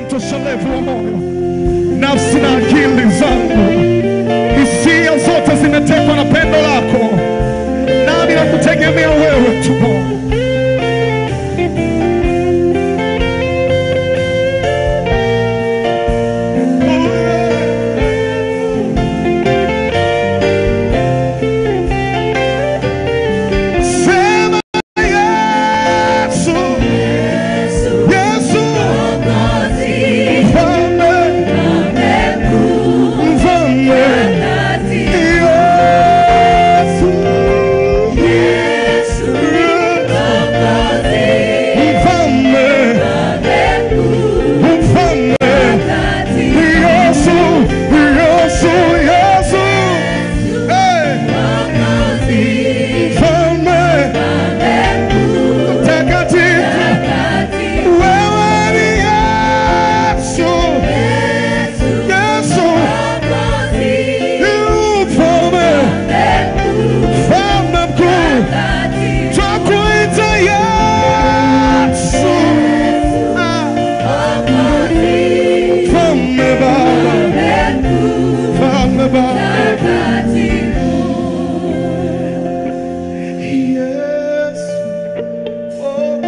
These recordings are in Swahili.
utoshelevu wa moyo, nafsi na akili zangu, hisia zote zimetekwa na pendo lako, nami nakutegemea wewe tu Bwana. Sema Yesu, Yesu, mfalme, mfalme, Yesu, mfalme, mfalme, Yesu, Yesu, Yesu, hey, mfalme, mtakatifu, wewe ni Yesu, Yesu, mfalme, mfalme mkuu, twakuita Yesu. Ah, Mfalme Baba, mfalme Baba. Yes. Oh,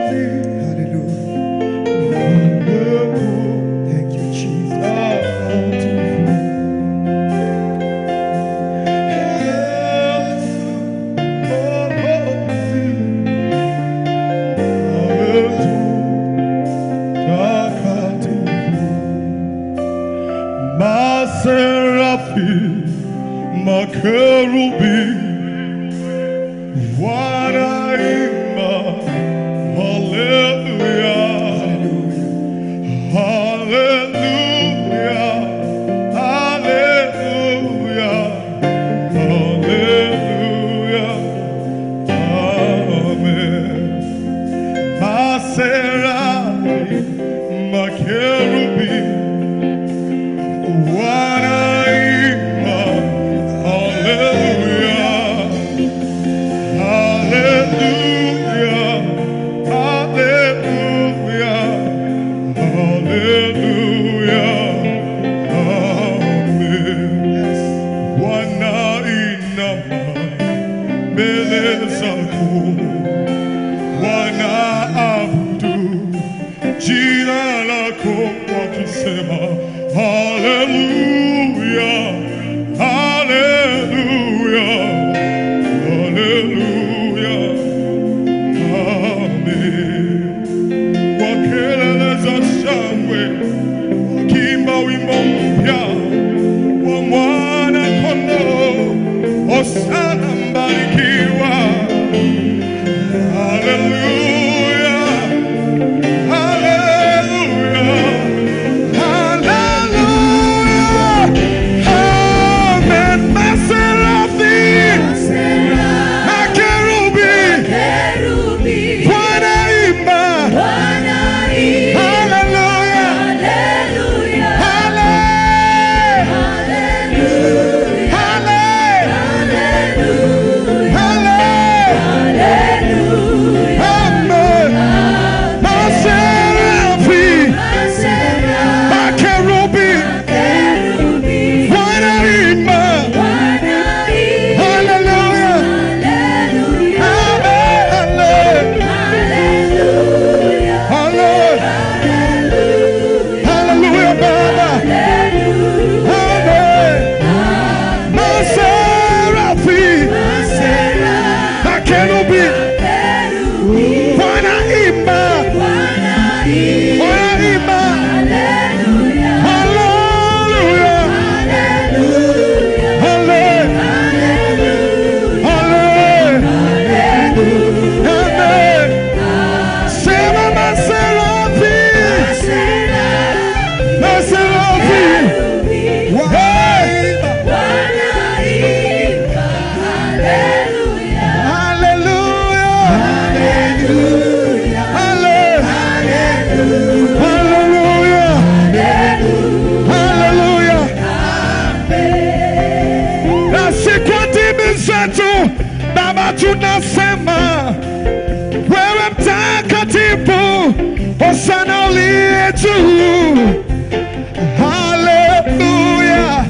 Hallelujah. Thank you, Jesus. Maserafi, makerubi, wanaimba haleluya, haleluya, haleluya, haleluya, amen. Maserafi, makerubi, wanaimba haleluya. Hallelujah, hallelujah, hallelujah, amen. Wanainama mbele zako, wanaabudu jina lako wakisema hallelujah, hallelujah. Haleluya, amen. Kwa kelele za shangwe, wakiimba wimbo mpya wa mwana kondoo, Hosana mbarikiwa. Haleluya, haleluya, haleluya, amen. Maserafi, makerubi, wanaimba haleluya, hale, hale, hale, amen. Maserafi, makerubi, wanaimba haleluya, hale, hale, haleluya Baba, amen. Maserafi, makerubi, wanaimba, wanaimba haleluya, hale, hale, amen. Sema maserafi, maserafi, wanaimba haleluya, hale, haleluya, haleluya. Na siku ndimi zetu Baba, tunasema wewe mtakatifu Hosana uliye juu. Haleluya,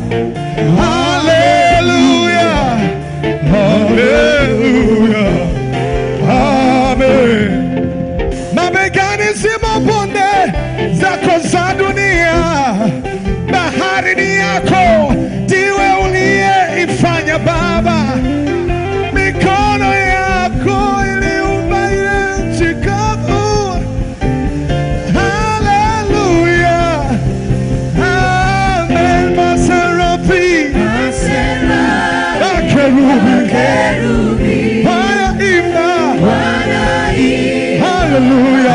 haleluya, haleluya, amen. Mabegani zimo bonde zako za dunia, bahari ni yako, ndiwe uliyeifanya Baba. Mikono yako iliumba ile nchi kavu. Haleluya, amen. Maserafi, makerubi, wanaimba haleluya,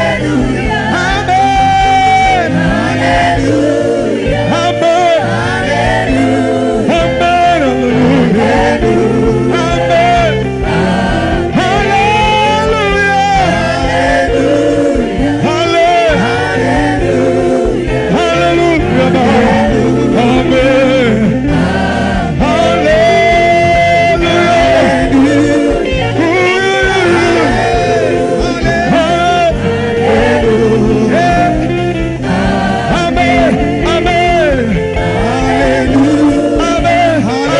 amen, amen, amen, haleluya. Amen. Hallelujah. Halle- Hallelujah. Amen. Hallelujah. Amen. Amen. Amen.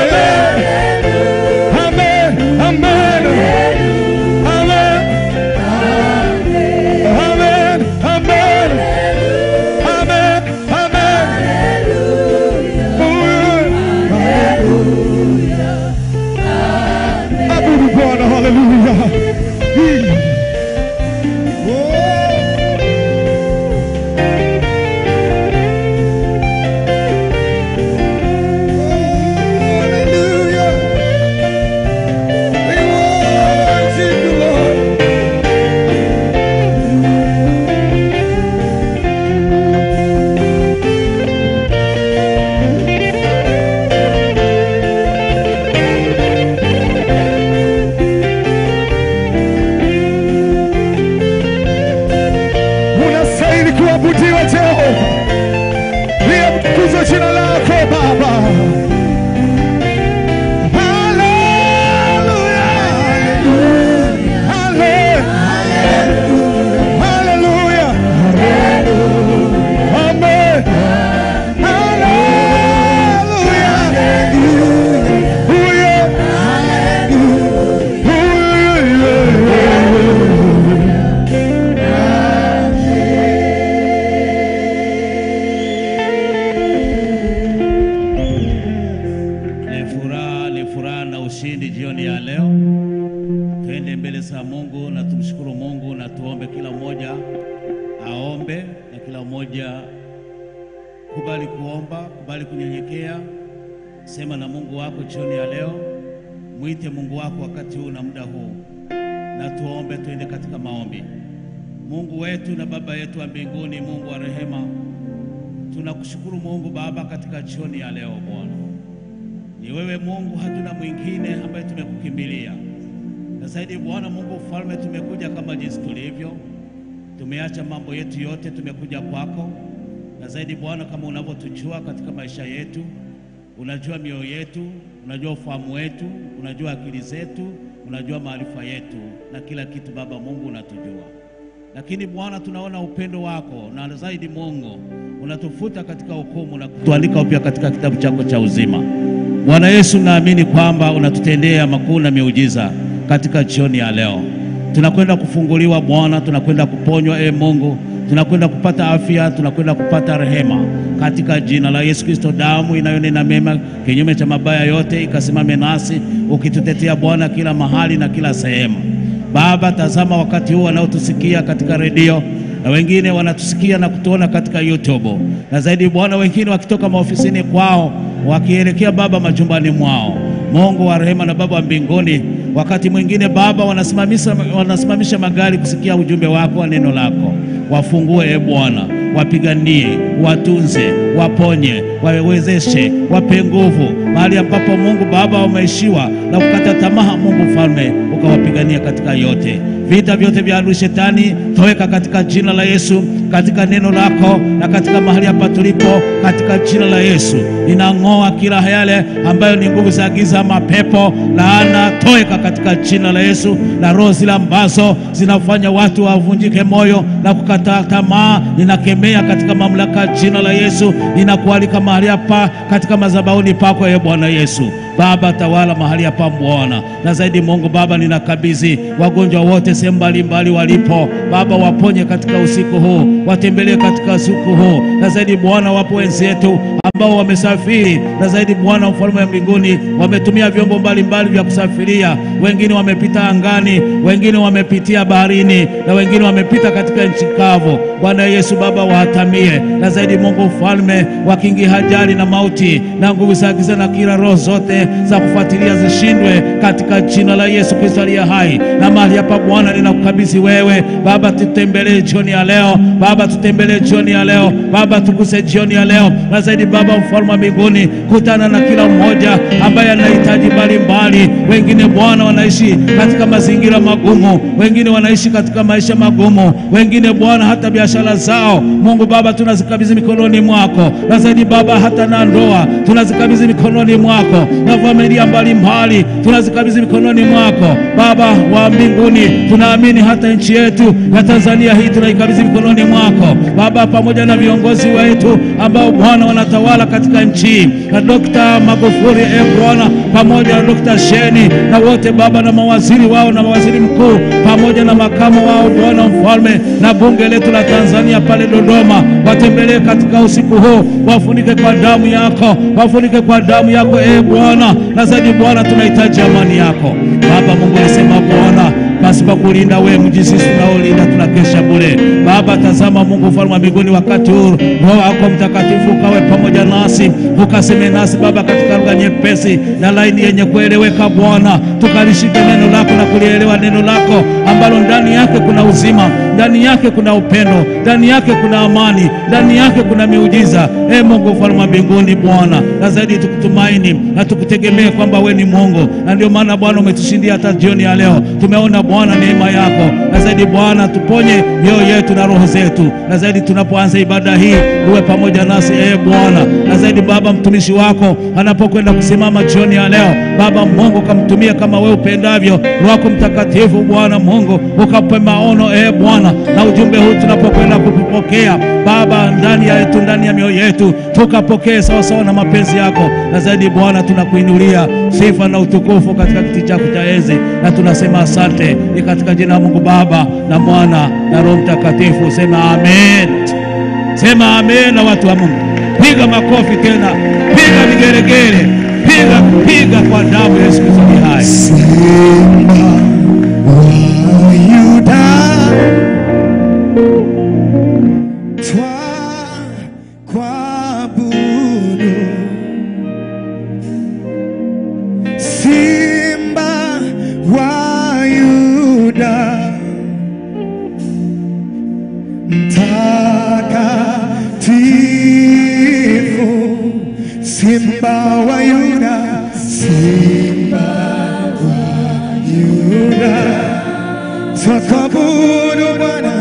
Amen. Amen. Amen. Amen. Amen. Amen. Amen. Abudu Bwana, haleluya. Hallelujah. We worship you, Lord. unastahili kuabudiwa Jehova, liatukuzwe jina lako Baba. Haleluya, hale- haleluya, amen, haleluya, huyo, huyo, Ni furaha, ni furaha na ushindi jioni ya leo. Twende mbele za Mungu na tumshukuru Mungu na tuombe. Kila mmoja aombe na kila mmoja kubali kuomba, kubali kunyenyekea. Sema na Mungu wako jioni ya leo, mwite Mungu wako wakati huu na muda huu, na tuombe. Twende katika maombi. Mungu wetu na Baba yetu wa mbinguni, Mungu wa rehema, tunakushukuru Mungu Baba katika jioni ya leo Bwana. Ni wewe Mungu, hatuna mwingine ambaye tumekukimbilia. Na zaidi Bwana Mungu mfalme, tumekuja kama jinsi tulivyo, tumeacha mambo yetu yote, tumekuja kwako. Na zaidi Bwana, kama unavyotujua katika maisha yetu, unajua mioyo yetu, unajua ufahamu wetu, unajua akili zetu, unajua maarifa yetu na kila kitu. Baba Mungu unatujua, lakini Bwana tunaona upendo wako, na zaidi Mungu unatufuta katika hukumu na kutuandika upya katika kitabu chako cha uzima. Bwana Yesu, naamini kwamba unatutendea makuu na miujiza katika jioni ya leo. Tunakwenda kufunguliwa Bwana, tunakwenda kuponywa e Mungu, tunakwenda kupata afya, tunakwenda kupata rehema katika jina la Yesu Kristo. Damu inayonena mema kinyume cha mabaya yote ikasimame nasi, ukitutetea Bwana kila mahali na kila sehemu. Baba, tazama wakati huu wanaotusikia katika redio na wengine wanatusikia na kutuona katika YouTube, na zaidi Bwana, wengine wakitoka maofisini kwao wakielekea Baba majumbani mwao. Mungu wa rehema na Baba wa mbinguni, wakati mwingine Baba wanasimamisha, wanasimamisha magari kusikia ujumbe wako wa neno lako. Wafungue e Bwana, wapiganie, watunze, waponye, wawezeshe, wape nguvu mahali ambapo Mungu Baba wameishiwa na kukata tamaa. Mungu mfalme, ukawapigania katika yote. vita vyote vya adui shetani toweka katika jina la Yesu, katika neno lako na katika mahali hapa tulipo, katika jina la Yesu ninang'oa kila yale ambayo ni nguvu za giza, mapepo, laana, toweka katika jina la Yesu, na roho zile ambazo zinafanya watu wavunjike moyo na kukataa tamaa, ninakemea katika mamlaka ya jina la Yesu. Ninakualika mahali hapa katika madhabahuni pako, ye Bwana Yesu. Baba, tawala mahali hapa Bwana, na zaidi Mungu Baba, ninakabidhi wagonjwa wote sehemu mbalimbali walipo Baba, waponye katika usiku huu, watembelee katika usiku huu, na zaidi Bwana, wapo wenzetu ambao wamesafiri, na zaidi Bwana, mfalme wa mbinguni, wametumia vyombo mbalimbali vya kusafiria, wengine wamepita angani, wengine wamepitia baharini, na wengine wamepita katika nchi kavu. Bwana Yesu Baba, wahatamie, na zaidi Mungu mfalme, wakingi hajali na mauti na nguvu za giza na kila roho zote za kufuatilia zishindwe katika jina la Yesu Kristo aliye hai. Na mahali hapa Bwana, ninakukabidhi wewe Baba, tutembelee jioni ya leo Baba, tutembelee jioni ya leo Baba, tuguse jioni ya leo na zaidi Baba, mfalme wa mbinguni, kutana na kila mmoja ambaye anahitaji mbalimbali. Wengine Bwana wanaishi katika mazingira magumu, wengine wanaishi katika maisha magumu, wengine Bwana hata biashara zao, Mungu Baba, tunazikabidhi mikononi mwako, na zaidi Baba, hata na ndoa tunazikabidhi mikononi mwako, na familia mbalimbali tunazikabidhi mikononi mwako Baba wa mbinguni. Tunaamini hata nchi yetu ya Tanzania hii tunaikabidhi mikononi mwako Baba, pamoja na viongozi wetu ambao Bwana wanatawala katika nchi hii, na Dokta Magufuli e Bwana, pamoja na Dokta Sheni na wote Baba, na mawaziri wao na mawaziri mkuu pamoja na makamu wao Bwana mfalme, na bunge letu la Tanzania pale Dodoma, watembelee katika usiku huu, wafunike kwa damu yako, wafunike kwa damu yako e Bwana, na zaidi Bwana, tunahitaji amani yako Baba Mungu. Alisema Bwana pasipo kulinda wewe mji sisi tunaolinda tunakesha bure. Baba, tazama Mungu mfalme wa mbinguni, wakati huu Roho wako Mtakatifu ukawe pamoja nasi, ukaseme nasi Baba katika lugha nyepesi na laini yenye kueleweka Bwana, tukalishike neno lako na kulielewa neno lako ambalo ndani yake kuna uzima, ndani yake kuna upendo, ndani yake kuna amani, ndani yake kuna miujiza. E Mungu mfalme wa mbinguni Bwana, na zaidi tukutumaini na tukutegemee kwamba we ni Mungu, na ndio maana Bwana umetushindia hata jioni ya leo. Tumeona Bwana neema yako, na zaidi Bwana tuponye mioyo yetu na roho zetu, na zaidi tunapoanza ibada hii uwe pamoja nasi e Bwana, na zaidi Baba, mtumishi wako anapokwenda kusimama jioni ya leo, Baba Mungu kamtumie kama we upendavyo. Roho wako Mtakatifu Bwana Mungu ukape maono e Bwana, na ujumbe huu tunapokwenda kupokea Baba ndani ya yetu ndani ya mioyo yetu tukapokee sawasawa na mapenzi yako, na zaidi Bwana tunakuinulia sifa na utukufu katika kiti chako cha enzi, na tunasema asante. Ni katika jina la Mungu Baba na Mwana na Roho Mtakatifu, sema amen. Sema amen. Na watu wa Mungu, piga makofi tena, piga vigeregere, piga piga kwa damu ya Yesu Kristo ni hai. Simba wa Yuda, twakuabudu. Simba wa Yuda, mtakatifu. Simba wa Yuda, Simba wa Yuda, twakuabudu Bwana,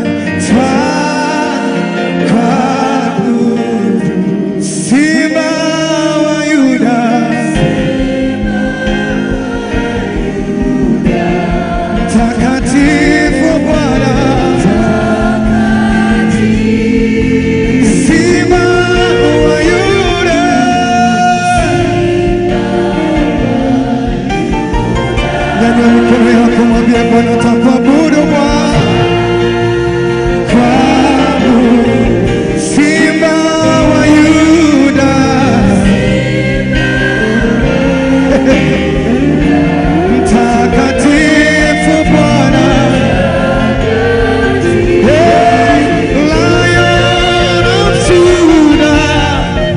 twakuabudu. Simba wa Yuda, takatifu Bwana, Simba wa Yuda. Nyanyua mikono yako, mwambie Bwana, twakuabudu Bwana, kuabudu Simba wa Yuda, mtakatifu Bwana, Hey, Lion of Judah,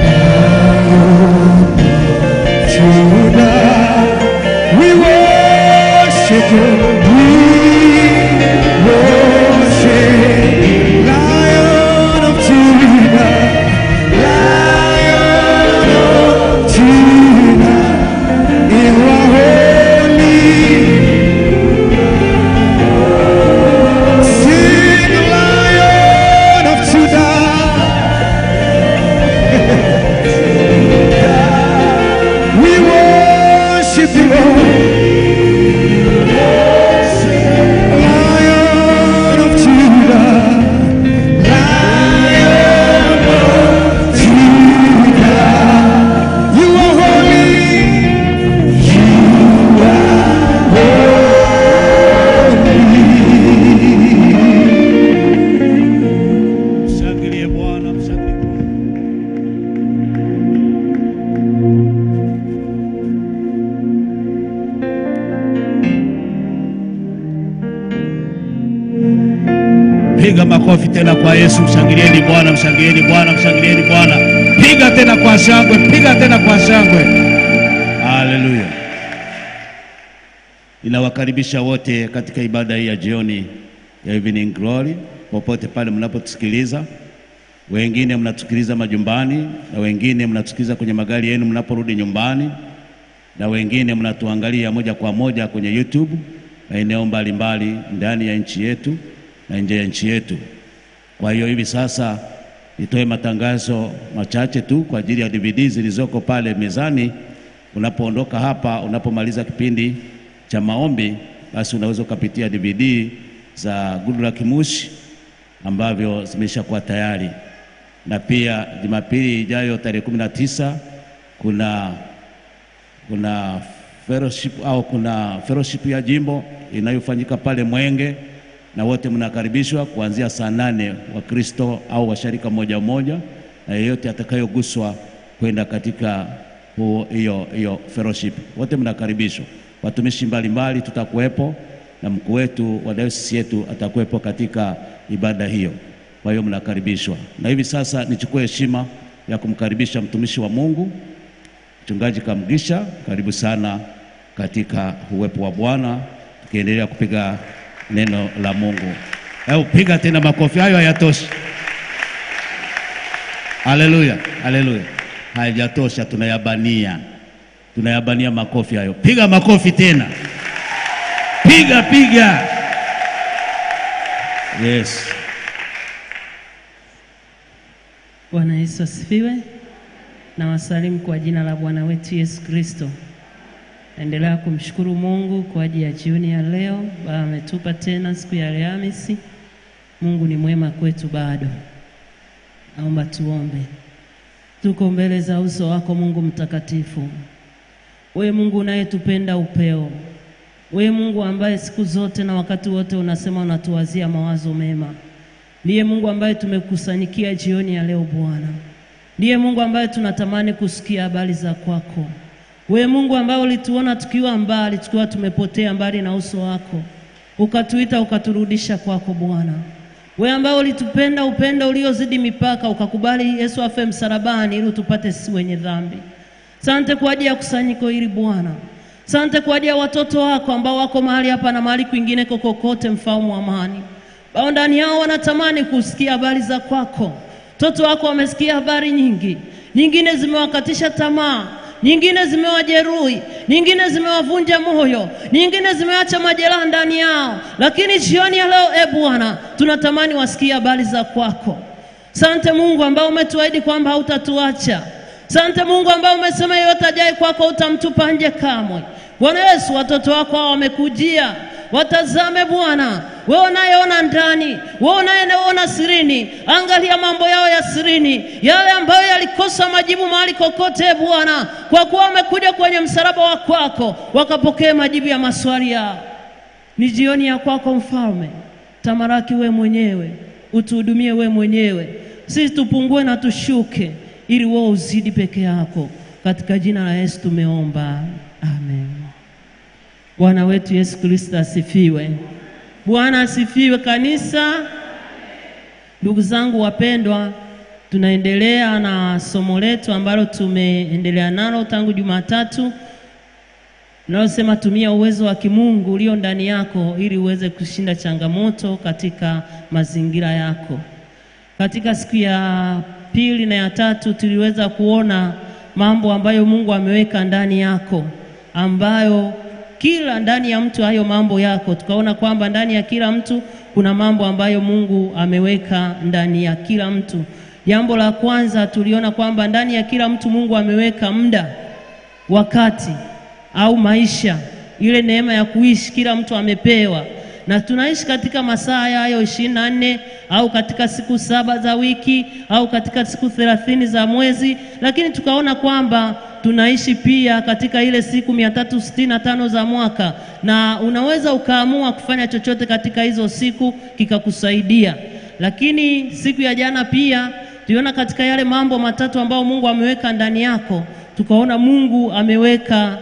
Judah. We worship you. We worship Lion of Judah. Lion of Judah. You Lion of Judah, Lion of Judah, you are holy. Mshangilie Bwana, mshangilie Bwana. Piga makofi tena kwa Yesu, mshangilieni Bwana, mshangilieni Bwana, mshangilieni Bwana. Piga tena kwa shangwe, piga tena kwa shangwe. Haleluya. Ninawakaribisha wote katika ibada hii ya jioni ya Evening Glory, popote pale mnapotusikiliza. Wengine mnatusikiliza majumbani, na wengine mnatusikiliza kwenye magari yenu mnaporudi nyumbani, na wengine mnatuangalia moja kwa moja kwenye YouTube maeneo mbalimbali ndani ya nchi yetu na nje ya nchi yetu. Kwa hiyo hivi sasa nitoe matangazo machache tu kwa ajili ya DVD zilizoko pale mezani. Unapoondoka hapa, unapomaliza kipindi cha maombi, basi unaweza ukapitia DVD za Goodluck Mushi ambavyo zimeshakuwa tayari, na pia Jumapili ijayo tarehe kumi na tisa kuna kuna fellowship au kuna fellowship ya jimbo inayofanyika pale Mwenge, na wote mnakaribishwa kuanzia saa nane Wakristo au washarika moja moja, na yeyote atakayoguswa kwenda katika huo- hiyo hiyo fellowship, wote mnakaribishwa. Watumishi mbalimbali tutakuwepo na mkuu wetu wa dayosisi yetu atakuwepo katika ibada hiyo. Kwa hiyo mnakaribishwa, na hivi sasa nichukue heshima ya kumkaribisha mtumishi wa Mungu Mchungaji Kamgisha, karibu sana katika uwepo wa Bwana, tukiendelea kupiga neno la Mungu. Au piga tena makofi, hayo hayatoshi. Haleluya, haleluya, hayajatosha, tunayabania, tunayabania makofi hayo. Piga makofi tena, piga piga. Yes, Bwana Yesu asifiwe. Na wasalimu kwa jina la Bwana wetu Yesu Kristo. Naendelea kumshukuru Mungu kwa ajili ya jioni ya leo. Baba ametupa tena siku ya Alhamisi. Mungu ni mwema kwetu bado. Naomba tuombe. Tuko mbele za uso wako Mungu mtakatifu. Wewe Mungu unayetupenda upeo. Wewe Mungu ambaye siku zote na wakati wote unasema unatuwazia mawazo mema. Ndiye Mungu ambaye tumekusanyikia jioni ya leo Bwana. Ndiye Mungu ambaye tunatamani kusikia habari za kwako. Wewe Mungu ambaye ulituona tukiwa mbali, tukiwa tumepotea mbali na uso wako, ukatuita ukaturudisha kwako Bwana. Wewe ambaye ulitupenda upendo uliozidi mipaka, ukakubali Yesu afe msalabani ili utupate sisi wenye dhambi. Sante kwa ajili ya kusanyiko hili Bwana. Sante kwa ajili ya watoto wako ambao wako mahali hapa na mahali kwingine kokokote, mfalme wa amani bao ndani yao wanatamani kusikia habari za kwako. Watoto wako wamesikia habari nyingi, nyingine zimewakatisha tamaa, nyingine zimewajeruhi, nyingine zimewavunja moyo, nyingine zimeacha majeraha ndani yao, lakini jioni ya leo, e Bwana, tunatamani wasikie habari za kwako. Sante Mungu ambao umetuahidi kwamba hautatuacha. Sante Mungu ambao umesema yeyote ajaye kwako utamtupa nje kamwe. Bwana Yesu, watoto wako hao wamekujia, watazame Bwana, wewe unayeona ndani, wewe unayeona sirini, angalia mambo yao ya sirini, yale ambayo yalikosa majibu mahali kokote, e Bwana, kwa kuwa wamekuja kwenye msalaba wa kwako, wakapokea majibu ya maswali yao. Ni jioni ya kwako Mfalme, tamaraki we mwenyewe, utuhudumie we mwenyewe, sisi tupungue na tushuke, ili wewe uzidi peke yako. Katika jina la Yesu tumeomba, amen. Bwana wetu Yesu Kristo asifiwe. Bwana asifiwe kanisa. Ndugu zangu wapendwa, tunaendelea na somo letu ambalo tumeendelea nalo tangu Jumatatu linalosema tumia uwezo wa kimungu ulio ndani yako ili uweze kushinda changamoto katika mazingira yako. Katika siku ya pili na ya tatu tuliweza kuona mambo ambayo Mungu ameweka ndani yako ambayo kila ndani ya mtu hayo mambo yako, tukaona kwamba ndani ya kila mtu kuna mambo ambayo Mungu ameweka ndani ya kila mtu. Jambo la kwanza tuliona kwamba ndani ya kila mtu Mungu ameweka muda, wakati au maisha, ile neema ya kuishi kila mtu amepewa, na tunaishi katika masaa hayo ishirini na nne au katika siku saba za wiki au katika siku thelathini za mwezi, lakini tukaona kwamba tunaishi pia katika ile siku mia tatu sitini na tano za mwaka, na unaweza ukaamua kufanya chochote katika hizo siku kikakusaidia. Lakini siku ya jana pia tuliona katika yale mambo matatu ambayo Mungu ameweka ndani yako, tukaona Mungu ameweka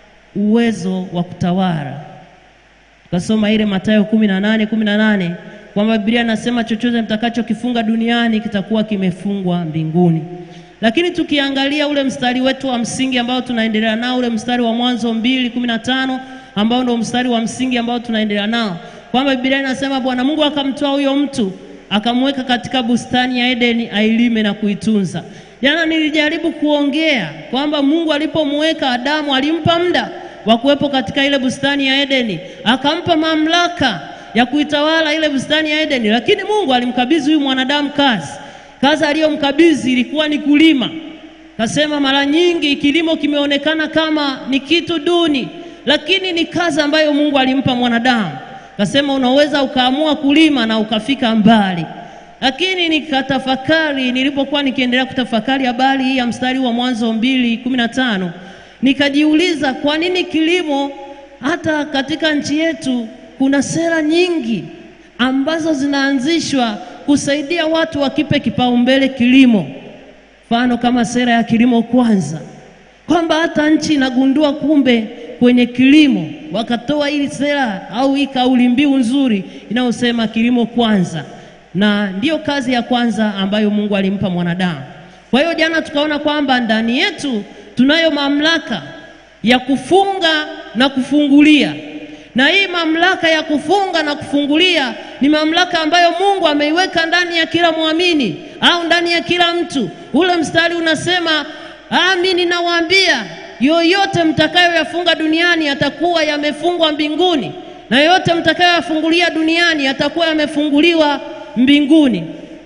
uwezo wa kutawala. Tukasoma ile Mathayo kumi na nane kumi na nane kwamba Biblia inasema chochote mtakachokifunga duniani kitakuwa kimefungwa mbinguni. Lakini tukiangalia ule mstari wetu wa msingi ambao tunaendelea nao, ule mstari wa Mwanzo mbili kumi na tano ambao ndio mstari wa msingi ambao tunaendelea nao, kwamba Biblia inasema Bwana Mungu akamtoa huyo mtu akamweka katika bustani ya Edeni ailime na kuitunza. Jana nilijaribu kuongea kwamba Mungu alipomweka Adamu alimpa muda wa kuwepo katika ile bustani ya Edeni, akampa mamlaka ya kuitawala ile bustani ya Edeni, lakini Mungu alimkabidhi huyu mwanadamu kazi. Kazi aliyomkabidhi ilikuwa ni kulima. Kasema mara nyingi kilimo kimeonekana kama ni kitu duni, lakini ni kazi ambayo Mungu alimpa mwanadamu. Kasema unaweza ukaamua kulima na ukafika mbali. Lakini nikatafakari, nilipokuwa nikiendelea kutafakari habari hii ya mstari wa Mwanzo mbili kumi na tano nikajiuliza kwa nini kilimo, hata katika nchi yetu kuna sera nyingi ambazo zinaanzishwa kusaidia watu wakipe kipaumbele kilimo, mfano kama sera ya kilimo kwanza, kwamba hata nchi inagundua kumbe kwenye kilimo wakatoa hii sera au hii kauli mbiu nzuri inayosema kilimo kwanza, na ndiyo kazi ya kwanza ambayo Mungu alimpa mwanadamu. Kwa hiyo jana tukaona kwamba ndani yetu tunayo mamlaka ya kufunga na kufungulia, na hii mamlaka ya kufunga na kufungulia ni mamlaka ambayo Mungu ameiweka ndani ya kila mwamini au ndani ya kila mtu. Ule mstari unasema, amini nawaambia yoyote mtakayoyafunga duniani yatakuwa yamefungwa mbinguni, na yoyote mtakayoyafungulia duniani yatakuwa yamefunguliwa mbinguni.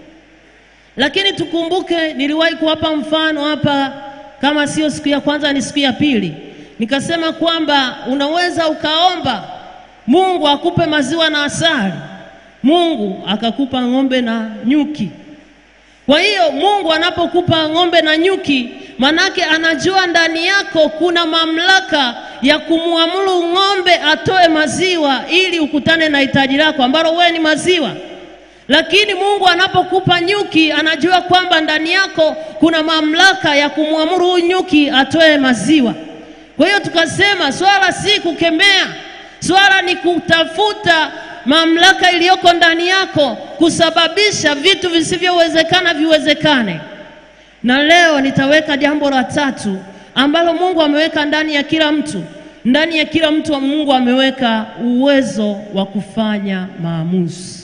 Lakini tukumbuke, niliwahi kuwapa mfano hapa, kama sio siku ya kwanza, ni siku ya pili, nikasema kwamba unaweza ukaomba Mungu akupe maziwa na asali, Mungu akakupa ng'ombe na nyuki. Kwa hiyo Mungu anapokupa ng'ombe na nyuki manake anajua ndani yako kuna mamlaka ya kumwamuru ng'ombe atoe maziwa ili ukutane na hitaji lako ambalo wewe ni maziwa. Lakini Mungu anapokupa nyuki anajua kwamba ndani yako kuna mamlaka ya kumwamuru huyu nyuki atoe maziwa. Kwa hiyo tukasema swala si kukemea, swala ni kutafuta mamlaka iliyoko ndani yako kusababisha vitu visivyowezekana viwezekane. Na leo nitaweka jambo la tatu ambalo Mungu ameweka ndani ya kila mtu. Ndani ya kila mtu wa Mungu ameweka uwezo wa kufanya maamuzi,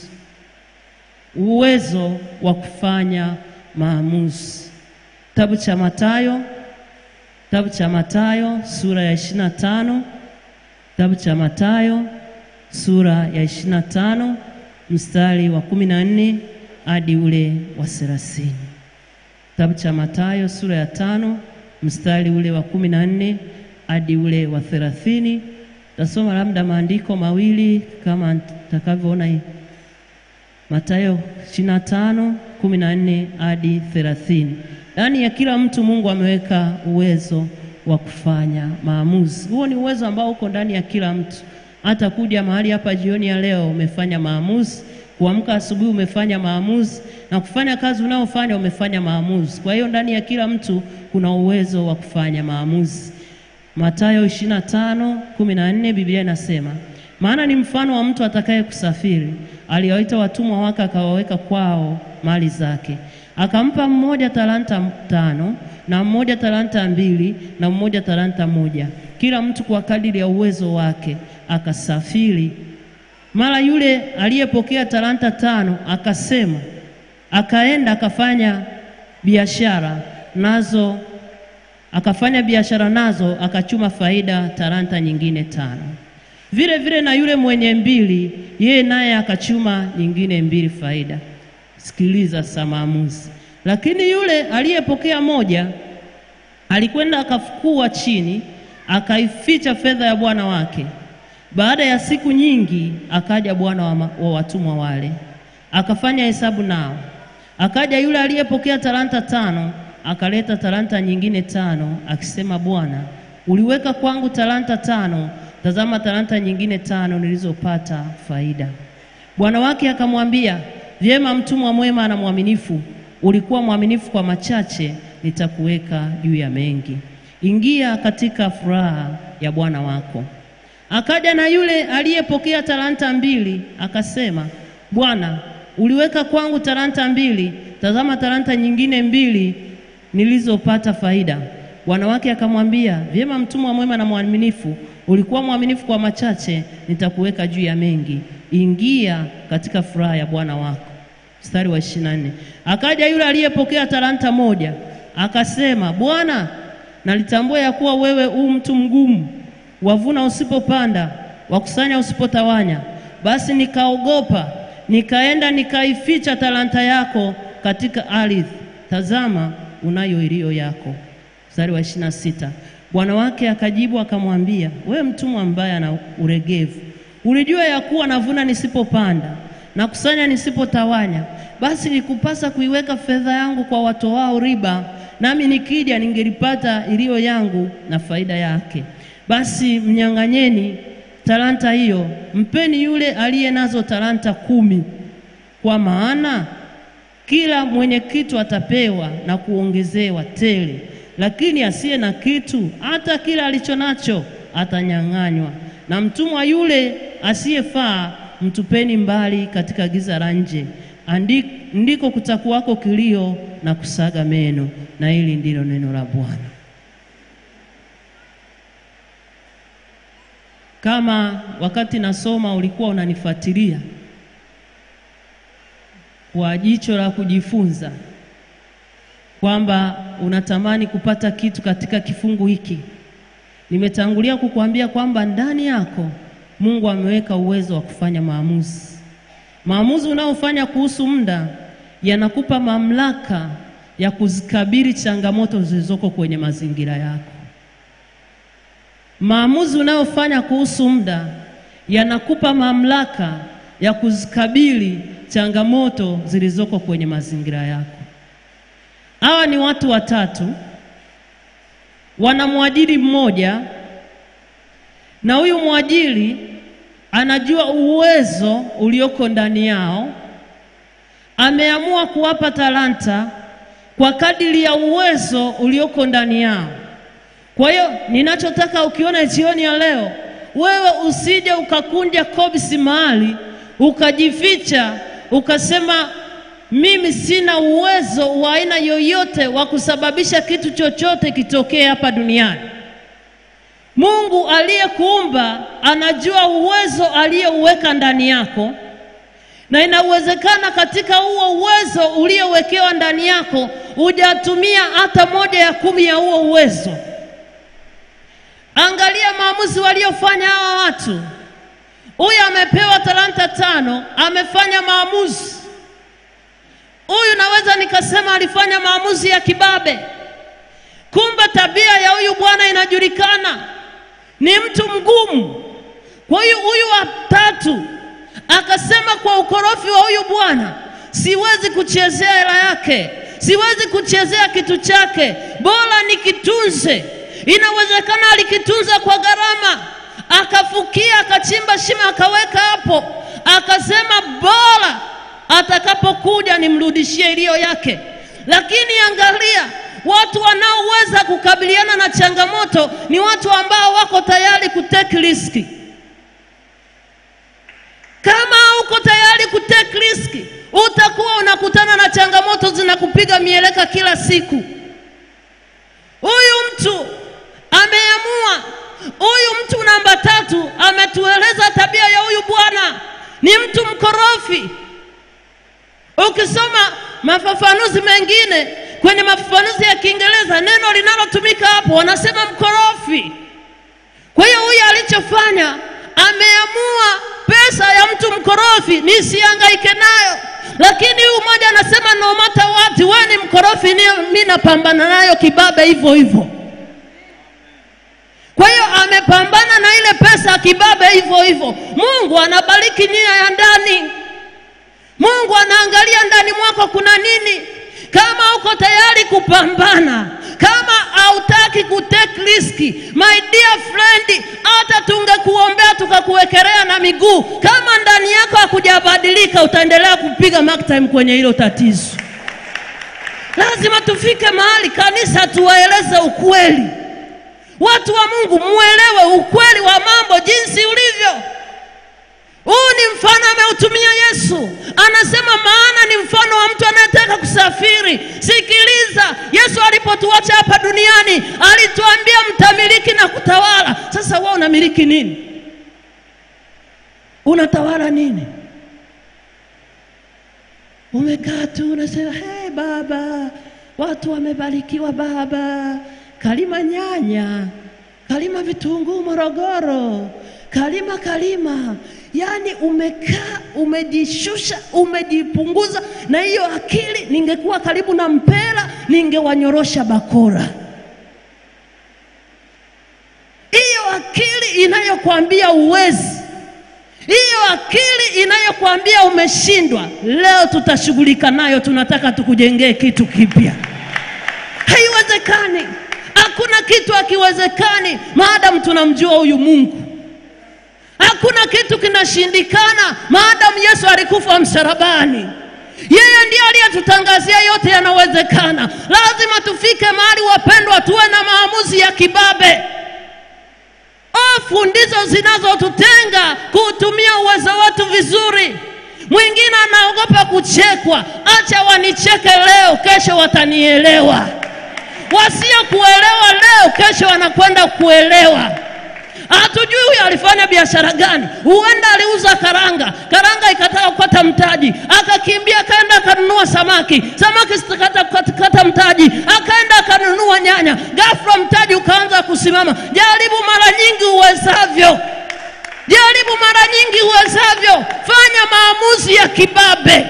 uwezo wa kufanya maamuzi. Kitabu cha Mathayo, kitabu cha Mathayo sura ya ishirini na tano kitabu cha Mathayo sura ya ishirini na tano mstari wa kumi na nne hadi ule wa thelathini. Kitabu cha Mathayo sura ya tano mstari ule wa kumi na nne hadi ule wa thelathini. Tasoma labda maandiko mawili kama nitakavyoona hii. Mathayo ishirini na tano kumi na nne hadi thelathini. Ndani ya kila mtu Mungu ameweka uwezo wa kufanya maamuzi. Huo ni uwezo ambao uko ndani ya kila mtu. Hata kuja mahali hapa jioni ya leo umefanya maamuzi, kuamka asubuhi umefanya maamuzi, na kufanya kazi unayofanya umefanya maamuzi. Kwa hiyo ndani ya kila mtu kuna uwezo wa kufanya maamuzi. Mathayo 25:14 Biblia inasema, maana ni mfano wa mtu atakaye kusafiri, aliwaita watumwa wake, akawaweka kwao mali zake, akampa mmoja talanta tano na mmoja talanta mbili na mmoja talanta moja, kila mtu kwa kadiri ya uwezo wake, akasafiri. Mara yule aliyepokea talanta tano akasema, akaenda akafanya biashara nazo, akafanya biashara nazo, akachuma faida talanta nyingine tano. Vile vile na yule mwenye mbili, yeye naye akachuma nyingine mbili faida. Sikiliza sasa maamuzi. Lakini yule aliyepokea moja alikwenda akafukua chini akaificha fedha ya bwana wake. Baada ya siku nyingi akaja bwana wa, ma- wa watumwa wale, akafanya hesabu nao. Akaja yule aliyepokea talanta tano, akaleta talanta nyingine tano, akisema, Bwana, uliweka kwangu talanta tano, tazama talanta nyingine tano nilizopata faida. Bwana wake akamwambia, vyema, mtumwa mwema na mwaminifu, ulikuwa mwaminifu kwa machache, nitakuweka juu ya mengi. Ingia katika furaha ya bwana wako. Akaja na yule aliyepokea talanta mbili, akasema, Bwana, uliweka kwangu talanta mbili, tazama talanta nyingine mbili nilizopata faida. Bwana wake akamwambia, vyema, mtumwa mwema na mwaminifu, ulikuwa mwaminifu kwa machache, nitakuweka juu ya mengi. Ingia katika furaha ya bwana wako. Mstari wa 24. Akaja yule aliyepokea talanta moja, akasema, Bwana, nalitambua ya kuwa wewe u mtu mgumu, wavuna usipopanda, wakusanya usipotawanya. Basi nikaogopa, nikaenda nikaificha talanta yako katika ardhi. Tazama, unayo iliyo yako. Mstari wa ishirini na sita. Bwana wake akajibu akamwambia, wewe mtumwa mbaya na uregevu, ulijua ya kuwa navuna nisipopanda na kusanya nisipotawanya. Basi nikupasa kuiweka fedha yangu kwa watoao riba, nami nikija ningelipata iliyo yangu na faida yake. Basi mnyang'anyeni talanta hiyo, mpeni yule aliye nazo talanta kumi, kwa maana kila mwenye kitu atapewa na kuongezewa tele, lakini asiye na kitu, hata kila alicho nacho atanyang'anywa. Na mtumwa yule asiyefaa mtupeni mbali katika giza la nje, Andi- ndiko kutakuwako kilio na kusaga meno. Na hili ndilo neno la Bwana. Kama wakati nasoma ulikuwa unanifuatilia kwa jicho la kujifunza kwamba unatamani kupata kitu katika kifungu hiki, nimetangulia kukuambia kwamba ndani yako Mungu ameweka uwezo wa kufanya maamuzi. Maamuzi unaofanya kuhusu muda yanakupa mamlaka ya kuzikabili changamoto zilizoko kwenye mazingira yako. Maamuzi unayofanya kuhusu muda yanakupa mamlaka ya kuzikabili changamoto zilizoko kwenye mazingira yako. Hawa ni watu watatu, wanamwajiri mmoja, na huyu mwajiri anajua uwezo ulioko ndani yao, ameamua kuwapa talanta kwa kadiri ya uwezo ulioko ndani yao. Kwa hiyo ninachotaka ukiona jioni ya leo, wewe usije ukakunja kobisi mahali ukajificha ukasema mimi sina uwezo wa aina yoyote wa kusababisha kitu chochote kitokee hapa duniani. Mungu aliyekuumba anajua uwezo aliyouweka ndani yako, na inawezekana katika huo uwezo uliowekewa ndani yako hujatumia hata moja ya kumi ya huo uwezo. Angalia maamuzi waliofanya hawa watu. Huyu amepewa talanta tano, amefanya maamuzi. Huyu naweza nikasema alifanya maamuzi ya kibabe. Kumbe tabia ya huyu bwana inajulikana, ni mtu mgumu. Kwa hiyo huyu wa tatu akasema kwa ukorofi wa huyu bwana, siwezi kuchezea hela yake, siwezi kuchezea kitu chake, bora nikitunze. Inawezekana alikitunza kwa gharama, akafukia, akachimba shimo, akaweka hapo, akasema bora atakapokuja nimrudishie iliyo yake. Lakini angalia, watu wanaoweza kukabiliana na changamoto ni watu ambao wako tayari kutake riski. Kama uko tayari kutake riski, utakuwa unakutana na changamoto zinakupiga mieleka kila siku. Huyu mtu ameamua, huyu mtu namba tatu ametueleza tabia ya huyu bwana, ni mtu mkorofi. Ukisoma mafafanuzi mengine kwenye mafafanuzi ya Kiingereza, neno linalotumika hapo wanasema mkorofi. Kwa hiyo huyu alichofanya, ameamua pesa ya mtu mkorofi nisihangaike nayo, lakini huyu mmoja anasema no matter what, wewe ni mkorofi, ni mimi napambana nayo kibabe hivyo hivyo. Kwa hiyo amepambana na ile pesa ya kibabe hivyo hivyo. Mungu anabariki nia ya ndani. Mungu anaangalia ndani mwako kuna nini. Kama uko tayari kupambana, kama hautaki kutake riski, my dear friend, hata tungekuombea tukakuwekelea na miguu, kama ndani yako hakujabadilika, utaendelea kupiga mark time kwenye hilo tatizo. Lazima tufike mahali kanisa tuwaeleze ukweli. Watu wa Mungu, muelewe ukweli wa mambo jinsi ulivyo. Huu ni mfano ameutumia Yesu, anasema maana ni mfano wa mtu anayetaka kusafiri. Sikiliza, Yesu alipotuacha hapa duniani alituambia mtamiliki na kutawala. Sasa wewe unamiliki nini? Unatawala nini? Umekaa tu unasema hey, baba, watu wamebarikiwa baba, kalima nyanya, kalima vitunguu Morogoro, kalima kalima. Yaani umekaa umejishusha, umejipunguza, na hiyo akili, ningekuwa karibu na mpera ningewanyorosha bakora. Hiyo akili inayokuambia uwezi hiyo akili inayokuambia umeshindwa, leo tutashughulika nayo. Tunataka tukujengee kitu kipya. Haiwezekani, hakuna kitu hakiwezekani maadamu tunamjua huyu Mungu. Hakuna kitu kinashindikana maadamu Yesu alikufa msalabani. Yeye ndiye aliyetutangazia yote yanawezekana. Lazima tufike mahali, wapendwa, tuwe na maamuzi ya kibabe. Hofu ndizo zinazotutenga kuutumia uwezo wetu vizuri. Mwingine anaogopa kuchekwa, acha wanicheke leo, kesho watanielewa. Wasiokuelewa leo, kesho wanakwenda kuelewa. Hatujui huyu alifanya biashara gani. Huenda aliuza karanga, karanga ikataka kukata mtaji, akakimbia akaenda akanunua samaki, samaki zitakata kukata mtaji, akaenda akanunua nyanya, ghafla mtaji ukaanza kusimama. Jaribu mara nyingi uwezavyo, jaribu mara nyingi uwezavyo, fanya maamuzi ya kibabe.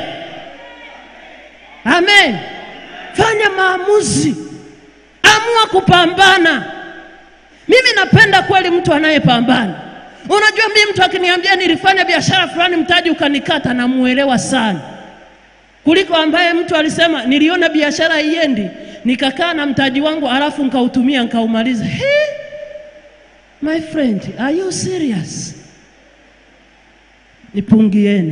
Amen, fanya maamuzi, amua kupambana. Mimi napenda kweli mtu anayepambana. Unajua, mimi mtu akiniambia nilifanya biashara fulani mtaji ukanikata, namuelewa sana kuliko ambaye mtu alisema niliona biashara haiendi nikakaa na mtaji wangu alafu nkautumia nkaumaliza. He, my friend, are you serious? Nipungieni.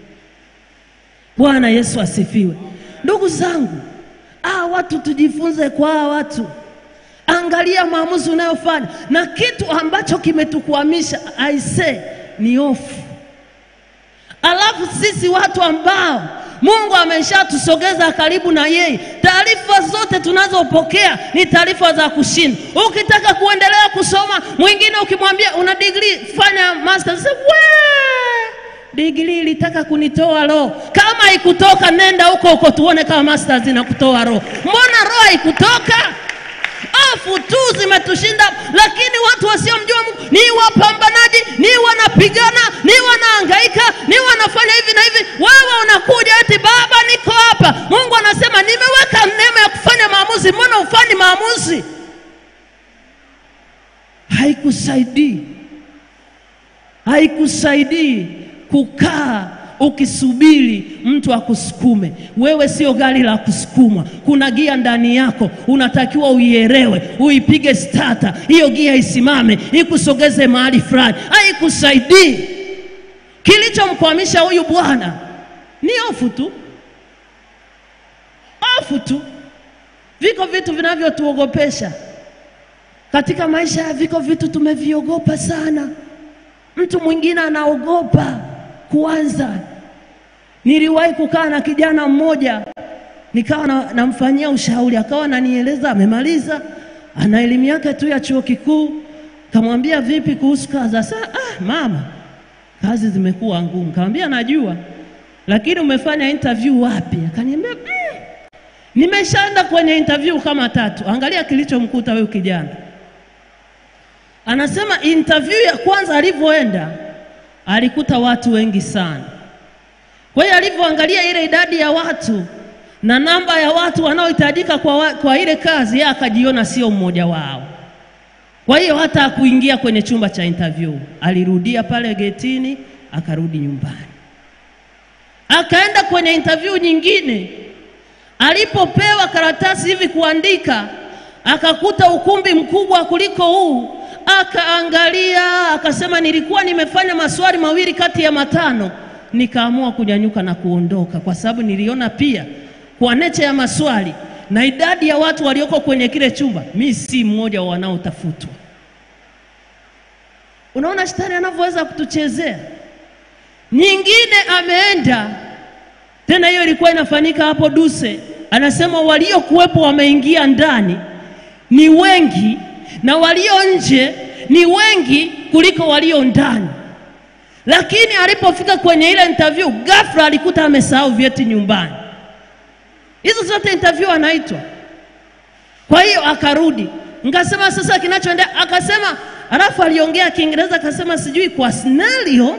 Bwana Yesu asifiwe. Ndugu zangu, ah, watu tujifunze kwa hawa watu Angalia maamuzi unayofanya, na kitu ambacho kimetukwamisha aise ni hofu. Alafu sisi watu ambao Mungu ameshatusogeza karibu na yeye, taarifa zote tunazopokea ni taarifa za kushinda. Ukitaka kuendelea kusoma, mwingine ukimwambia una degree, fanya masters, we degree ilitaka kunitoa roho. Kama haikutoka nenda huko huko tuone kama masters inakutoa roho. Mbona roho haikutoka? Hofu tu zimetushinda, lakini watu wasiomjua Mungu ni wapambanaji, ni wanapigana, ni wanahangaika, ni wanafanya hivi na hivi. Wewe unakuja eti baba, niko hapa. Mungu anasema nimeweka neema ya kufanya maamuzi, mbona ufanyi maamuzi? Haikusaidii, haikusaidii kukaa ukisubiri mtu akusukume. Wewe sio gari la kusukumwa, kuna gia ndani yako, unatakiwa uielewe, uipige stata, hiyo gia isimame, ikusogeze mahali fulani. Haikusaidii. Kilichomkwamisha huyu bwana ni hofu tu, hofu tu. Viko vitu vinavyotuogopesha katika maisha, viko vitu tumeviogopa sana. Mtu mwingine anaogopa kuanza. Niliwahi kukaa na kijana mmoja nikawa na, namfanyia ushauri, akawa ananieleza amemaliza, ana elimu yake tu ya chuo kikuu. Kamwambia vipi kuhusu kazi? Sasa ah, mama, kazi zimekuwa ngumu. Kamwambia najua, lakini umefanya interview wapi? Akaniambia mm, nimeshaenda kwenye interview kama tatu. Angalia kilichomkuta huyu kijana, anasema interview ya kwanza alivyoenda alikuta watu wengi sana. Kwa hiyo alivyoangalia ile idadi ya watu na namba ya watu wanaohitajika kwa, wa, kwa ile kazi, yeye akajiona sio mmoja wao. Kwa hiyo hata hakuingia kwenye chumba cha interview, alirudia pale getini, akarudi nyumbani, akaenda kwenye interview nyingine. Alipopewa karatasi hivi kuandika, akakuta ukumbi mkubwa kuliko huu, akaangalia, akasema, nilikuwa nimefanya maswali mawili kati ya matano, nikaamua kunyanyuka na kuondoka, kwa sababu niliona pia kwa necha ya maswali na idadi ya watu walioko kwenye kile chumba, mi si mmoja wa wanaotafutwa. Unaona shetani anavyoweza kutuchezea. Nyingine ameenda tena, hiyo ilikuwa inafanyika hapo Duse, anasema waliokuwepo wameingia ndani ni wengi na walio nje ni wengi kuliko walio ndani, lakini alipofika kwenye ile interview, ghafla alikuta amesahau vyeti nyumbani. Hizo zote interview anaitwa. Kwa hiyo akarudi, nikasema sasa kinachoendelea, akasema, alafu aliongea Kiingereza akasema, sijui kwa scenario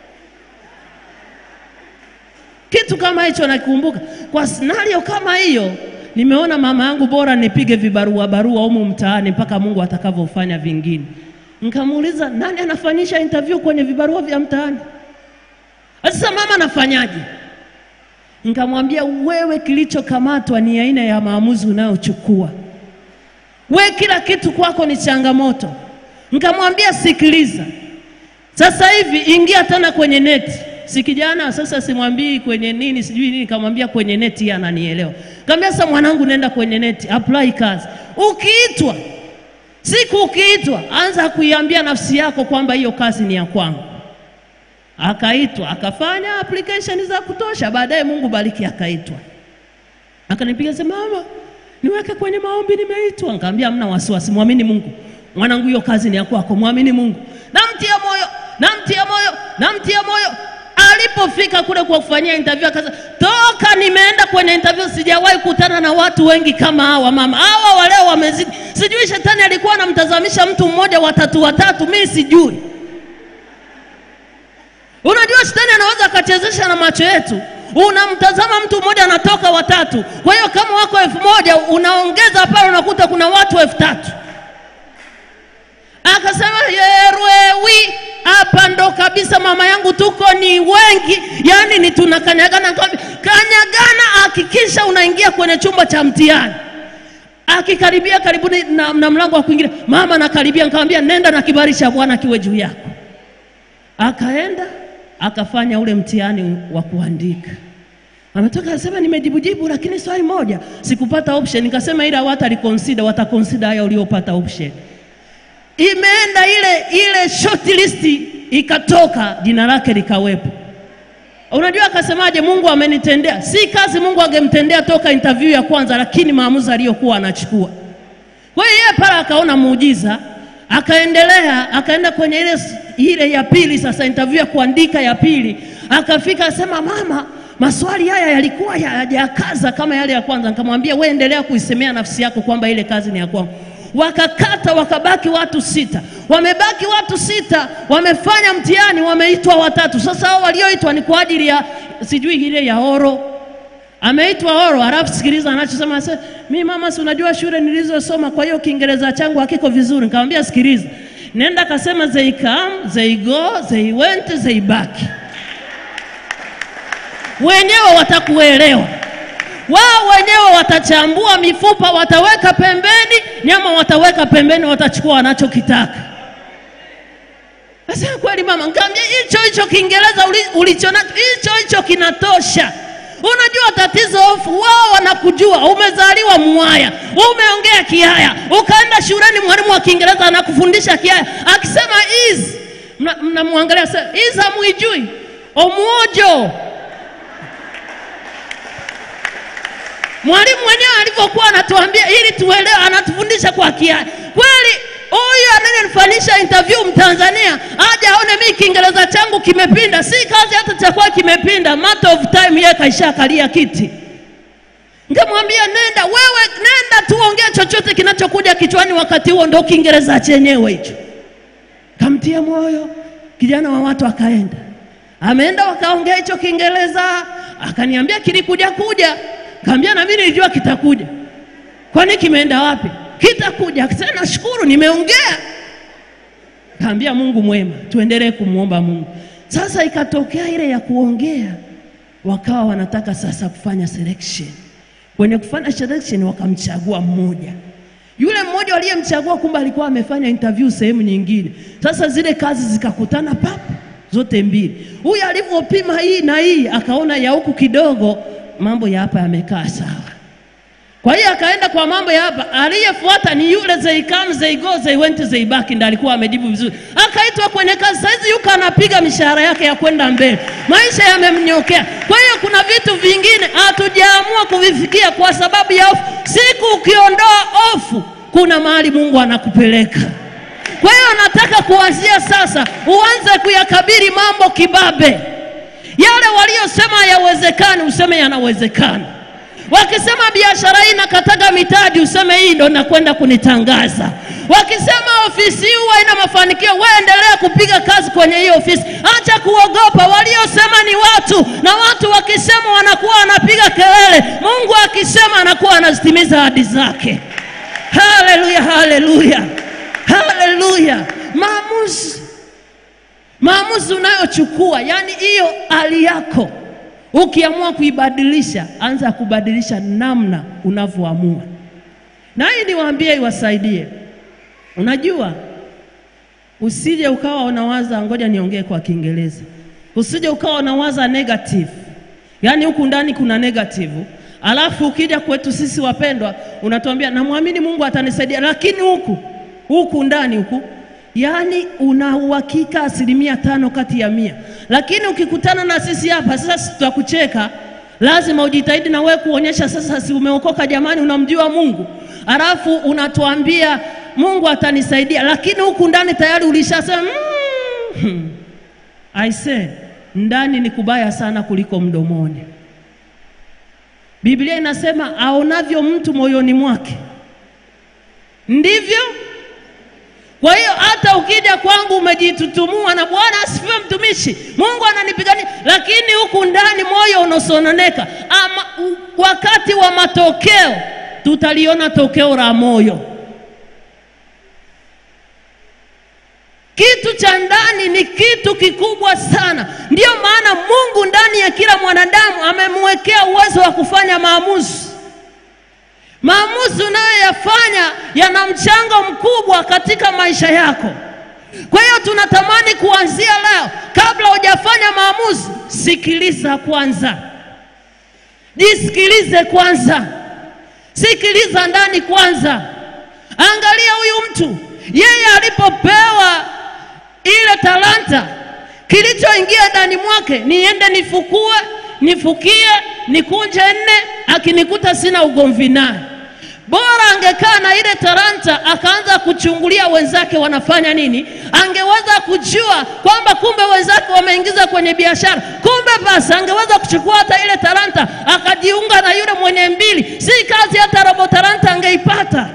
kitu kama hicho nakumbuka. Kwa scenario kama hiyo, nimeona mama yangu bora nipige vibarua barua humu mtaani mpaka Mungu atakavyofanya vingine. Nikamuuliza, nani anafanyisha interview kwenye vibarua vya mtaani? Sasa mama anafanyaje? Nikamwambia, wewe kilichokamatwa ni aina ya maamuzi unayochukua. We kila kitu kwako ni changamoto. Nikamwambia, sikiliza, sasa hivi ingia tena kwenye neti. Si kijana sasa, simwambii kwenye nini sijui nini, nikamwambia kwenye neti, yeye ananielewa. Nikamwambia, sasa mwanangu, nenda kwenye neti, apply kazi. Ukiitwa siku, ukiitwa anza kuiambia nafsi yako kwamba hiyo kazi ni ya kwangu. Akaitwa akafanya application za kutosha, baadaye Mungu bariki, akaitwa akanipiga sema, mama, niweke kwenye maombi, nimeitwa. Nikamwambia hamna wasiwasi, mwamini Mungu mwanangu, hiyo kazi ni ya kwako, mwamini Mungu. Namtia moyo, namtia moyo, namtia moyo. Alipofika kule kwa kufanyia interview akasema, toka nimeenda kwenye interview sijawahi kutana na watu wengi kama hawa mama, hawa waleo wamezidi. Sijui shetani alikuwa anamtazamisha mtu mmoja watatu watatu, mimi sijui. Unajua shetani anaweza akachezesha na macho yetu. Unamtazama mtu mmoja anatoka watatu, kwa hiyo kama wako elfu moja unaongeza pale, unakuta kuna watu elfu tatu. Akasema yerwewi, hapa ndo kabisa mama yangu, tuko ni wengi, yaani ni tunakanyagana. Kanyagana, hakikisha unaingia kwenye chumba cha mtihani. Akikaribia karibuni na, na mlango wa kuingilia, mama nakaribia, nikamwambia nenda na kibali cha Bwana kiwe juu yako. Akaenda akafanya ule mtihani wa kuandika. Ametoka asema nimejibujibu, lakini swali moja sikupata option. Nikasema ila wata reconsider, wataconsider haya uliopata option. Imeenda ile ile short list ikatoka, jina lake likawepo. Unajua akasemaje? Mungu amenitendea. Si kazi Mungu angemtendea toka interview ya kwanza, lakini maamuzi aliyokuwa anachukua. Kwa hiyo yeye pale akaona muujiza, akaendelea, akaenda kwenye ile ile ya pili, sasa interview ya kuandika ya pili, akafika asema, mama, maswali haya yalikuwa hayajakaza kama yale ya kwanza. Nikamwambia wewe endelea kuisemea nafsi yako kwamba ile kazi ni ya kwangu. Wakakata, wakabaki watu sita. Wamebaki watu sita, wamefanya mtihani, wameitwa watatu. Sasa hao walioitwa ni kwa ajili ya sijui ile ya oro ameitwa oro. Halafu sikiliza anachosema, ase mi mama, si unajua shule nilizosoma, kwa hiyo Kiingereza changu hakiko vizuri. Nikamwambia sikiliza, nenda kasema they come, they go, they went, they back. Wenyewe watakuelewa wao wenyewe watachambua mifupa, wataweka pembeni, nyama wataweka pembeni, watachukua wanachokitaka. Sasa kweli mama, nikamwambia hicho hicho Kiingereza ulicho nacho hicho hicho kinatosha. Unajua tatizo hofu, wao wanakujua umezaliwa Mwaya, umeongea Kihaya, ukaenda shuleni, mwalimu wa Kiingereza anakufundisha Kihaya, akisema is, mnamwangalia sasa, is hamwijui omuojo Mwalimu mwenyewe alivyokuwa anatuambia ili tuelewe, anatufundisha kwa Kihaya. Kweli huyu anayenifanyisha interview Mtanzania aje aone mimi Kiingereza changu kimepinda, si kazi hata chakuwa kimepinda, matter of time, yeye kaishakalia kiti. Nikamwambia nenda wewe, nenda tu ongea chochote kinachokuja kichwani wakati huo, ndo Kiingereza chenyewe hicho. Kamtia moyo kijana wa watu, akaenda ameenda, wakaongea hicho Kiingereza, akaniambia kilikuja kuja Kaambia na mimi nilijua kitakuja. Kwani kimeenda wapi? kitakuja. Akasema nashukuru, nimeongea. Kaambia Mungu mwema, tuendelee kumwomba Mungu. Sasa ikatokea ile ya kuongea, wakawa wanataka sasa kufanya selection. Kwenye kufanya selection wakamchagua mmoja yule mmoja waliyemchagua kumbe alikuwa amefanya interview sehemu nyingine. Sasa zile kazi zikakutana papo zote mbili. Huyu alivyopima hii na hii, akaona ya huku kidogo, mambo ya hapa yamekaa sawa. Kwa hiyo akaenda kwa mambo ya hapa. Aliyefuata ni yule they come they go they went they back, ndiye alikuwa amejibu vizuri, akaitwa kwenye kazi. Saizi yuko anapiga mishahara yake ya kwenda mbele, maisha yamemnyokea. Kwa hiyo kuna vitu vingine hatujaamua kuvifikia kwa sababu ya hofu. Siku ukiondoa hofu, kuna mahali Mungu anakupeleka. Kwa hiyo nataka kuanzia sasa uanze kuyakabiri mambo kibabe. Yale waliosema hayawezekani, useme yanawezekana. Wakisema biashara hii nakataga mitaji, useme hii ndo nakwenda kunitangaza. Wakisema ofisi hii huwa ina mafanikio, wewe endelea kupiga kazi kwenye hiyo ofisi, acha kuogopa. Waliosema ni watu, na watu wakisema wanakuwa wanapiga kelele. Mungu akisema anakuwa anazitimiza ahadi zake. Haleluya, haleluya, haleluya! Maamuzi, maamuzi unayochukua, yani hiyo hali yako Ukiamua kuibadilisha, anza kubadilisha namna unavyoamua. Na hii niwaambie, iwasaidie. Unajua, usije ukawa unawaza, ngoja niongee kwa Kiingereza, usije ukawa unawaza negative, yaani huku ndani kuna negative, alafu ukija kwetu sisi wapendwa, unatuambia namwamini Mungu atanisaidia, lakini huku huku ndani huku yaani una uhakika asilimia tano kati ya mia, lakini ukikutana na sisi hapa sasa, tutakucheka. Lazima ujitahidi na wewe kuonyesha sasa, si umeokoka jamani, unamjua Mungu, alafu unatuambia Mungu atanisaidia, lakini huku ndani tayari ulishasema mm, I say ndani ni kubaya sana kuliko mdomoni. Biblia inasema aonavyo mtu moyoni mwake ndivyo kwa hiyo hata ukija kwangu umejitutumua na Bwana asifiwe, mtumishi, Mungu ananipigania, lakini huku ndani moyo unasononeka. Ama u, wakati wa matokeo tutaliona tokeo la moyo. Kitu cha ndani ni kitu kikubwa sana. Ndiyo maana Mungu ndani ya kila mwanadamu amemwekea uwezo wa kufanya maamuzi. Maamuzi unayoyafanya yana mchango mkubwa katika maisha yako. Kwa hiyo tunatamani kuanzia leo, kabla hujafanya maamuzi, sikiliza kwanza, jisikilize kwanza, sikiliza ndani kwanza. Angalia huyu mtu, yeye alipopewa ile talanta, kilichoingia ndani mwake, niende nifukue, nifukie, nikunje nne, akinikuta sina ugomvi naye Bora angekaa na ile talanta akaanza kuchungulia wenzake wanafanya nini, angeweza kujua kwamba kumbe wenzake wameingiza kwenye biashara. Kumbe basi angeweza kuchukua hata ile talanta akajiunga na yule mwenye mbili, si kazi hata robo talanta angeipata.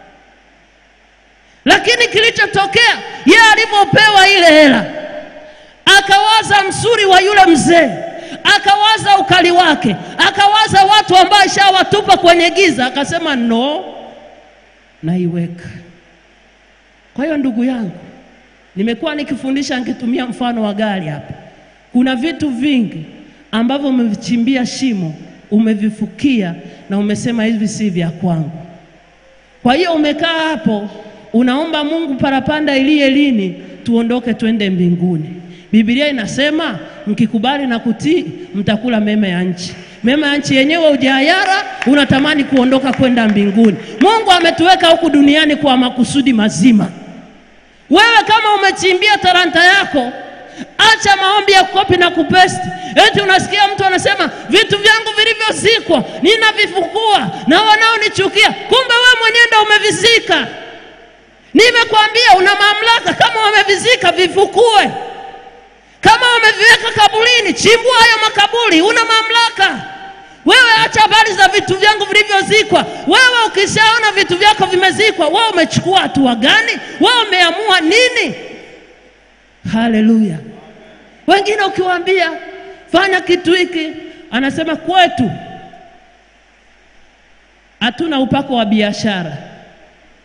Lakini kilichotokea yeye alivyopewa ile hela, akawaza msuri wa yule mzee akawaza ukali wake, akawaza watu ambao ishawatupa kwenye giza, akasema no, naiweka. Kwa hiyo ndugu yangu, nimekuwa nikifundisha nikitumia mfano wa gari hapa. Kuna vitu vingi ambavyo umevichimbia shimo, umevifukia na umesema hivi si vya kwangu. Kwa hiyo umekaa hapo unaomba Mungu, parapanda iliye lini tuondoke twende mbinguni. Biblia inasema mkikubali na kutii mtakula mema ya nchi. Mema ya nchi yenyewe ujayara, unatamani kuondoka kwenda mbinguni. Mungu ametuweka huku duniani kwa makusudi mazima. Wewe kama umechimbia talanta yako, acha maombi ya kukopi na kupesti. Eti unasikia mtu anasema vitu vyangu vilivyozikwa ninavifukua na wanaonichukia, kumbe wewe mwenyewe ndio umevizika. Nimekwambia una mamlaka, kama wamevizika vifukue kama wameviweka kaburini, chimbua hayo makaburi, una mamlaka wewe. Acha habari za vitu vyangu vilivyozikwa. Wewe ukishaona vitu vyako vimezikwa, wewe umechukua hatua gani? Wewe umeamua nini? Haleluya! Wengine ukiwaambia fanya kitu hiki, anasema kwetu hatuna upako wa biashara.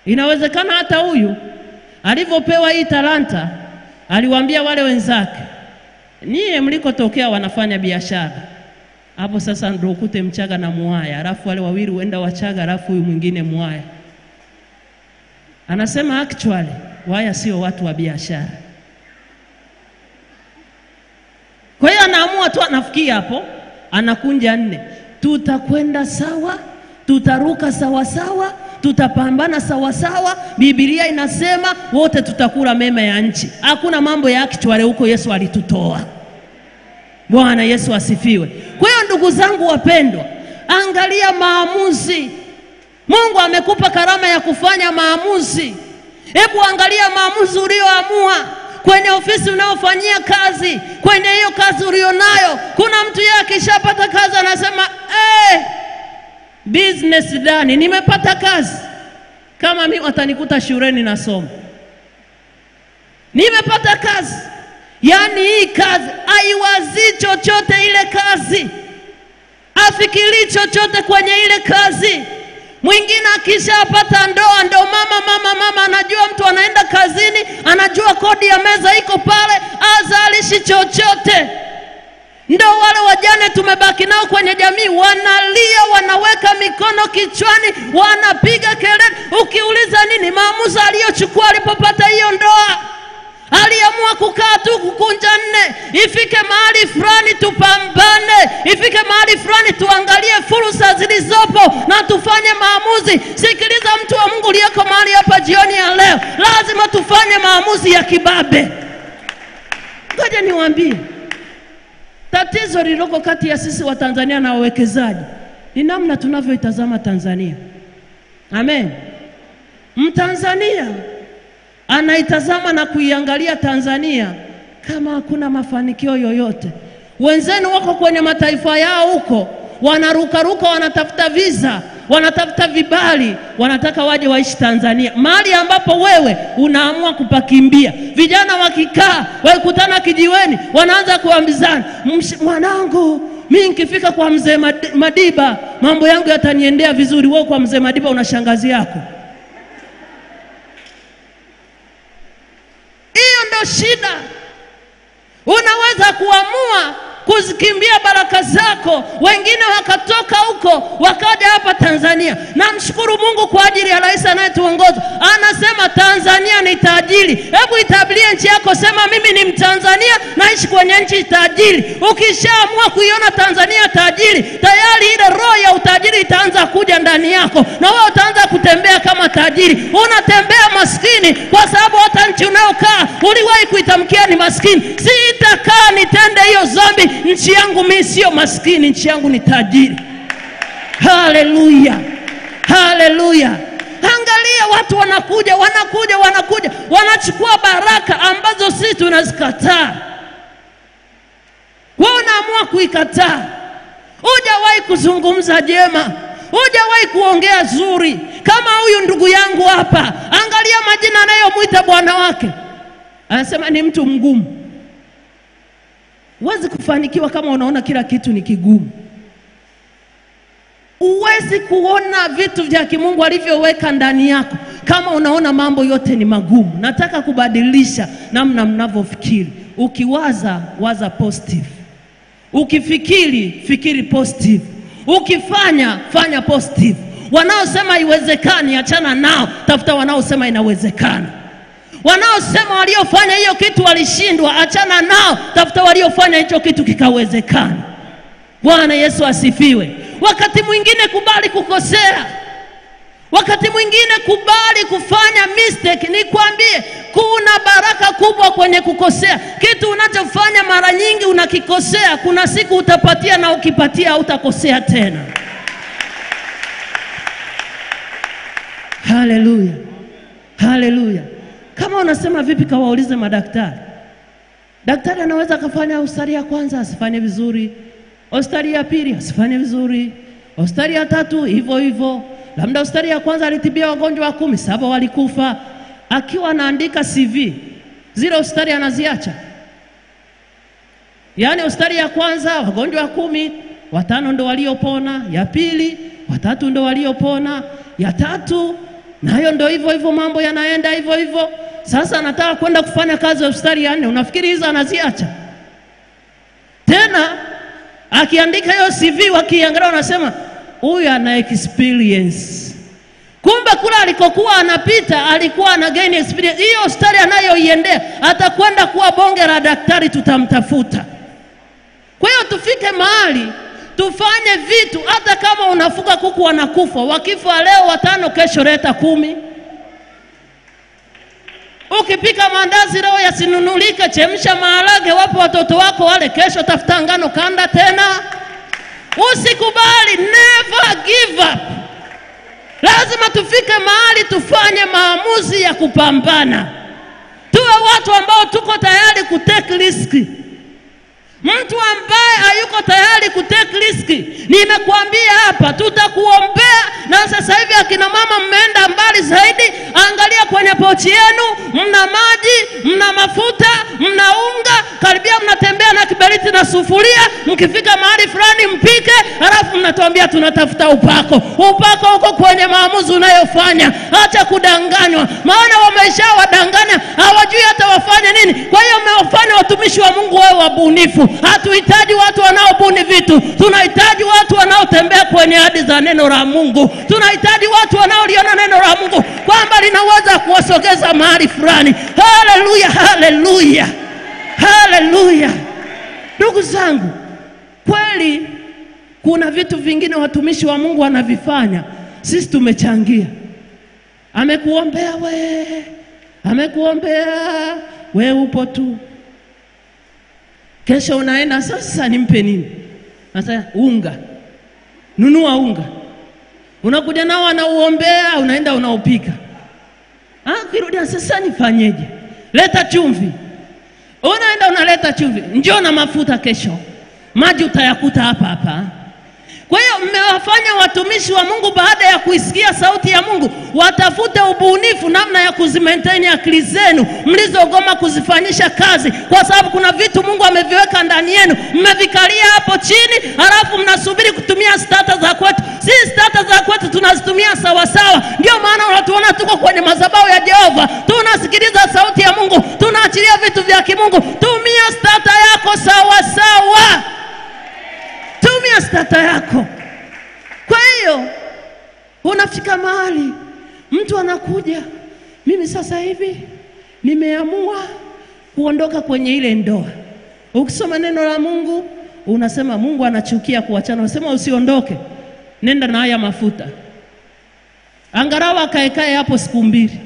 Inawezekana hata huyu alivyopewa hii talanta aliwaambia wale wenzake, nyie mlikotokea wanafanya biashara hapo, sasa ndio ukute Mchaga na Mwaya, alafu wale wawili huenda Wachaga, alafu huyu mwingine Mwaya. Anasema actually Waya sio watu wa biashara. Kwa hiyo anaamua tu, anafikia hapo, anakunja nne, tutakwenda sawa, tutaruka sawa sawa, tutapambana sawa sawa. Biblia inasema wote tutakula mema ya nchi. Hakuna mambo ya actually huko, Yesu alitutoa. Bwana Yesu asifiwe. Kwa hiyo ndugu zangu wapendwa, angalia maamuzi. Mungu amekupa karama ya kufanya maamuzi. Hebu angalia maamuzi ulioamua kwenye ofisi unayofanyia kazi, kwenye hiyo kazi ulionayo. Kuna mtu yeye akishapata kazi anasema eh, business done, nimepata kazi. Kama mimi watanikuta shuleni nasoma, nimepata kazi. Yaani hii kazi haiwazii chochote, ile kazi afikirii chochote kwenye ile kazi. Mwingine akishapata ndoa, ndo mama mama mama, anajua mtu anaenda kazini, anajua kodi ya meza iko pale, azalishi chochote. Ndo wale wajane tumebaki nao kwenye jamii, wanalia, wanaweka mikono kichwani, wanapiga kelele. Ukiuliza nini maamuzi aliyochukua alipopata hiyo ndoa aliamua kukaa tu kukunja nne. Ifike mahali fulani tupambane, ifike mahali fulani tuangalie fursa zilizopo na tufanye maamuzi. Sikiliza mtu wa Mungu uliyeko mahali hapa jioni ya leo, lazima tufanye maamuzi ya kibabe. Ngoja niwaambie, tatizo lililoko kati ya sisi wa Tanzania na wawekezaji ni namna tunavyoitazama Tanzania. Amen. Mtanzania anaitazama na kuiangalia Tanzania kama hakuna mafanikio yoyote. Wenzenu wako kwenye mataifa yao huko, wanarukaruka, wanatafuta visa, wanatafuta vibali, wanataka waje waishi Tanzania, mahali ambapo wewe unaamua kupakimbia. Vijana wakikaa wakikutana kijiweni, wanaanza kuambizana, mwanangu, mi nikifika kwa mzee Madiba mambo yangu yataniendea vizuri. Wewe kwa mzee Madiba una shangazi yako Hiyo ndo shida. Unaweza kuamua kuzikimbia baraka zako, wengine wakatoka huko wakaja hapa Tanzania. Namshukuru Mungu kwa ajili ya rais anayetuongoza, anasema Tanzania ni tajiri. Hebu itabirie nchi yako, sema mimi ni Mtanzania, naishi kwenye nchi tajiri. Ukishaamua kuiona Tanzania tajiri, tayari ile roho ya utajiri itaanza kuja ndani yako, na wewe utaanza kutembea kama tajiri. Unatembea maskini kwa sababu hata nchi unayokaa uliwahi kuitamkia ni maskini. Sitakaa nitende hiyo dhambi. Nchi yangu mimi sio maskini, nchi yangu ni tajiri. Haleluya, haleluya! Angalia watu wanakuja, wanakuja, wanakuja, wanachukua baraka ambazo sisi tunazikataa. Wewe unaamua kuikataa. Hujawahi kuzungumza jema, hujawahi kuongea zuri kama huyu ndugu yangu hapa. Angalia majina anayomwita bwana wake, anasema ni mtu mgumu. Huwezi kufanikiwa kama unaona kila kitu ni kigumu. Huwezi kuona vitu vya kimungu alivyoweka ndani yako kama unaona mambo yote ni magumu. Nataka kubadilisha namna mnavyofikiri. Ukiwaza, waza positive. Ukifikiri, fikiri positive. Ukifanya, fanya positive. Wanaosema haiwezekani, achana nao, tafuta wanaosema inawezekana. Wanaosema waliofanya hiyo kitu walishindwa, achana nao, tafuta waliofanya hicho kitu kikawezekana. Bwana Yesu asifiwe. Wakati mwingine kubali kukosea, wakati mwingine kubali kufanya mistake. Nikwambie, kuna baraka kubwa kwenye kukosea. Kitu unachofanya mara nyingi unakikosea, kuna siku utapatia, na ukipatia hautakosea tena. Haleluya, haleluya. Kama unasema vipi, kawaulize madaktari. Daktari anaweza akafanya hospitali ya kwanza asifanye vizuri, hospitali ya pili asifanye vizuri, hospitali ya tatu hivyo hivyo. Labda hospitali ya kwanza alitibia wagonjwa wa kumi, saba walikufa. Akiwa anaandika CV zile hospitali anaziacha. Yaani hospitali ya kwanza wagonjwa wa kumi, watano ndo waliopona, ya pili watatu ndo waliopona, ya tatu nayo ndio hivyo hivyo, mambo yanaenda hivyo hivyo. Sasa anataka kwenda kufanya kazi hospitali ya nne, unafikiri hizo anaziacha tena? Akiandika hiyo CV wakiangalia, wanasema huyu ana experience. Kumbe kule alikokuwa anapita alikuwa ana gain experience. Hiyo hospitali anayoiendea atakwenda kuwa bonge la daktari, tutamtafuta. Kwa hiyo tufike mahali tufanye vitu, hata kama unafuga kuku wanakufa, wakifa leo watano, kesho leta kumi. Ukipika maandazi leo yasinunulike, chemsha maharage, wape watoto wako wale, kesho tafuta ngano, kanda tena. Usikubali, never give up. Lazima tufike mahali tufanye maamuzi ya kupambana, tuwe watu ambao tuko tayari kutake riski. Mtu ambaye hayuko tayari kutake riski, nimekuambia hapa, tutakuombea. Na sasa hivi akina mama mmeenda mbali zaidi, angalia kwenye pochi yenu, mna maji, mna mafuta, mna unga, karibia mnatembea na kiberiti na sufuria. Mkifika mahali fulani mpike, halafu mnatuambia tunatafuta upako. Upako huko kwenye maamuzi unayofanya. Acha kudanganywa, maana wameshawadanganya, hawajui hata wafanye nini. Kwa hiyo mmewafanya watumishi wa Mungu wawe wabunifu. Hatuhitaji watu wanaobuni vitu, tunahitaji watu wanaotembea kwenye ahadi za neno la Mungu. Tunahitaji watu wanaoliona neno la Mungu kwamba linaweza kuwasogeza mahali fulani. Haleluya, haleluya, haleluya! Ndugu zangu, kweli kuna vitu vingine watumishi wa Mungu wanavifanya, sisi tumechangia. Amekuombea we, amekuombea we, upo tu Kesho unaenda sasa, nimpe nini? Sasa unga, nunua unga, unakuja nao anauombea, unaenda unaupika. Ah, kirudi sasa nifanyeje? Leta chumvi, unaenda unaleta chumvi, njoo na mafuta kesho, maji utayakuta hapa hapa. Kwa hiyo mmewafanya watumishi wa Mungu baada ya kuisikia sauti ya Mungu watafute ubunifu namna ya kuzimaintain akili zenu mlizogoma kuzifanyisha kazi, kwa sababu kuna vitu Mungu ameviweka ndani yenu, mmevikalia hapo chini, halafu mnasubiri kutumia stata za kwetu. Si stata za kwetu tunazitumia sawasawa, ndio maana unatuona tuko kwenye madhabahu ya Jehova, tunasikiliza sauti ya Mungu, tunaachilia vitu vya kimungu. Tumia stata yako sawasawa tumia stata yako. Kwa hiyo unafika mahali mtu anakuja, mimi sasa hivi nimeamua kuondoka kwenye ile ndoa. Ukisoma neno la Mungu unasema Mungu anachukia kuachana, unasema usiondoke, nenda na haya mafuta, angalau akaekae hapo siku mbili.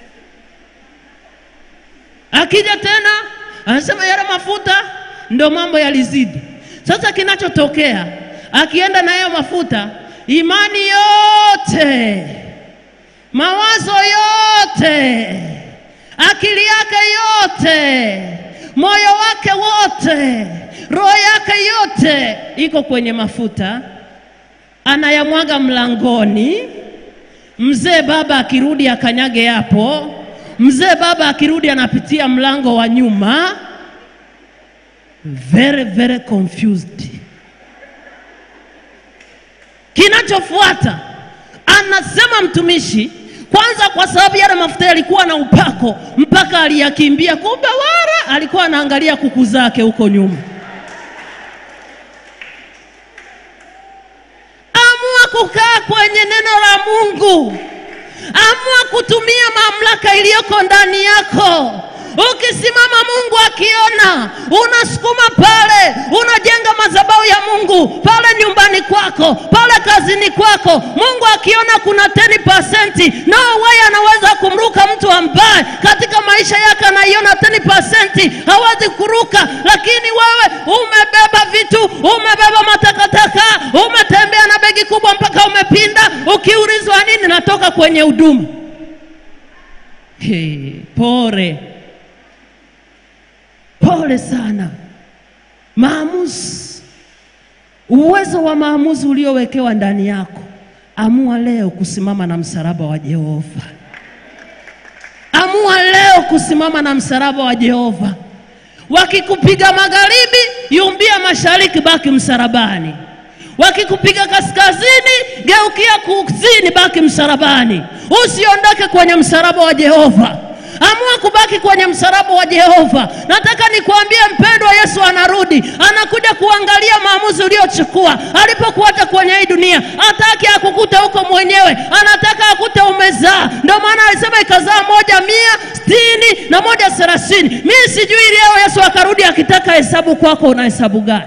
Akija tena anasema yale mafuta ndo mambo yalizidi. Sasa kinachotokea akienda na hayo mafuta, imani yote, mawazo yote, akili yake yote, moyo wake wote, roho yake yote iko kwenye mafuta, anayamwaga mlangoni. Mzee baba akirudi akanyage hapo. Mzee baba akirudi anapitia mlango wa nyuma very very confused. Kinachofuata anasema mtumishi, kwanza kwa sababu yale mafuta yalikuwa na upako mpaka aliyakimbia, kumbe wala alikuwa anaangalia kuku zake huko nyuma. Amua kukaa kwenye neno la Mungu, amua kutumia mamlaka iliyoko ndani yako. Ukisimama Mungu akiona, unasukuma pale, unajenga madhabahu ya Mungu pale nyumbani kwako, pale kazini kwako. Mungu akiona kuna 10%, no way anaweza kumruka mtu ambaye katika maisha yake anaiona 10%, hawezi kuruka. Lakini wewe umebeba vitu, umebeba matakataka, umetembea na begi kubwa mpaka umepinda. Ukiulizwa nini, natoka kwenye huduma. Hey, pore pole sana. Maamuzi, uwezo wa maamuzi uliowekewa ndani yako. Amua leo kusimama na msalaba wa Jehova. Amua leo kusimama na msalaba wa Jehova. Wakikupiga magharibi, yumbia mashariki, baki msalabani. Wakikupiga kaskazini, geukia kusini, baki msalabani. Usiondoke kwenye msalaba wa Jehova. Amua kubaki kwenye msalaba wa Jehova. Nataka nikwambie mpendwa, Yesu anarudi, anakuja kuangalia maamuzi uliochukua alipokuacha kwenye hii dunia. Hataki akukute huko mwenyewe, anataka akute umezaa. Ndio maana alisema ikazaa moja mia sitini na moja thelathini. Mimi sijui leo Yesu akarudi akitaka hesabu kwako, una hesabu gani?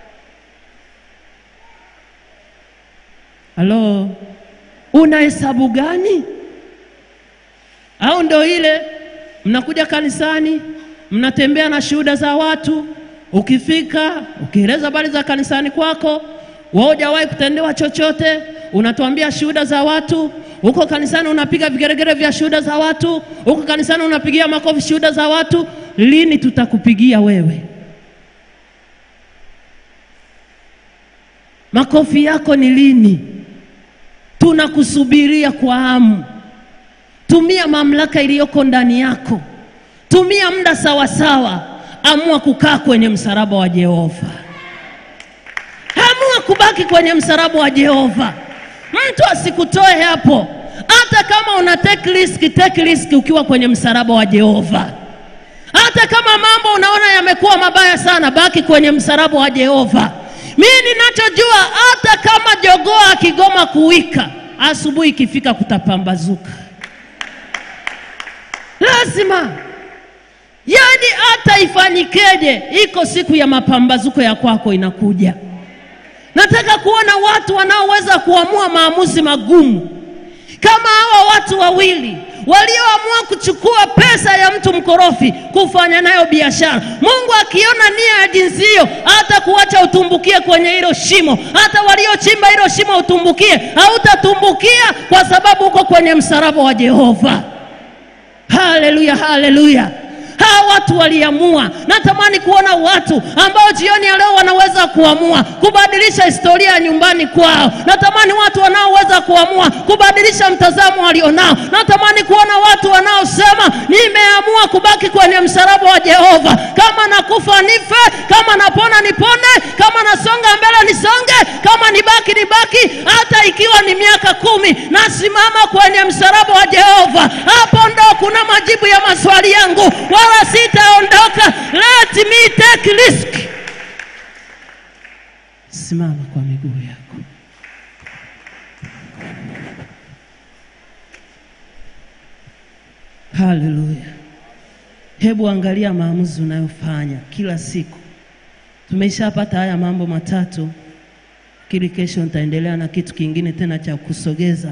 Halo, una hesabu gani? Au ndo ile mnakuja kanisani, mnatembea na shuhuda za watu, ukifika ukieleza habari za kanisani kwako, wewe hujawahi kutendewa chochote, unatuambia shuhuda za watu. Huko kanisani unapiga vigeregere vya shuhuda za watu, huko kanisani unapigia makofi shuhuda za watu. Lini tutakupigia wewe? Makofi yako ni lini? Tunakusubiria kwa hamu. Tumia mamlaka iliyoko ndani yako, tumia muda sawasawa. Amua kukaa kwenye msalaba wa Jehova, amua kubaki kwenye msalaba wa Jehova. Mtu asikutoe hapo, hata kama una take risk, take risk ukiwa kwenye msalaba wa Jehova. Hata kama mambo unaona yamekuwa mabaya sana, baki kwenye msalaba wa Jehova. Mimi ninachojua, hata kama jogoo akigoma kuwika, asubuhi ikifika kutapambazuka lazima yaani, hata ifanyikeje, iko siku ya mapambazuko ya kwako inakuja. Nataka kuona watu wanaoweza kuamua maamuzi magumu kama hawa watu wawili walioamua kuchukua pesa ya mtu mkorofi kufanya nayo biashara. Mungu akiona nia ya jinsi hiyo, hata kuacha utumbukie kwenye hilo shimo. Hata waliochimba hilo shimo utumbukie, hautatumbukia kwa sababu uko kwenye msalaba wa Jehova. Haleluya, haleluya! Hawa watu waliamua. Natamani kuona watu ambao jioni ya leo wanaweza kuamua kubadilisha historia ya nyumbani kwao. Natamani watu wanaoweza kuamua kubadilisha mtazamo walionao. Natamani kuona watu wanaosema nimeamua kubaki kwenye msalaba wa Jehova. Kama nakufa nife, kama napona nipone, kama nasonga mbele nisonge, kama nibaki nibaki, hata ikiwa ni miaka kumi, nasimama kwenye msalaba wa Jehova. Hapo ndo kuna majibu ya maswali yangu, wala sitaondoka. Let me take risk. Simama kwa miguu yako. Haleluya! Hebu angalia maamuzi unayofanya kila siku. Tumeshapata haya mambo matatu, kili kesho nitaendelea na kitu kingine tena cha kusogeza.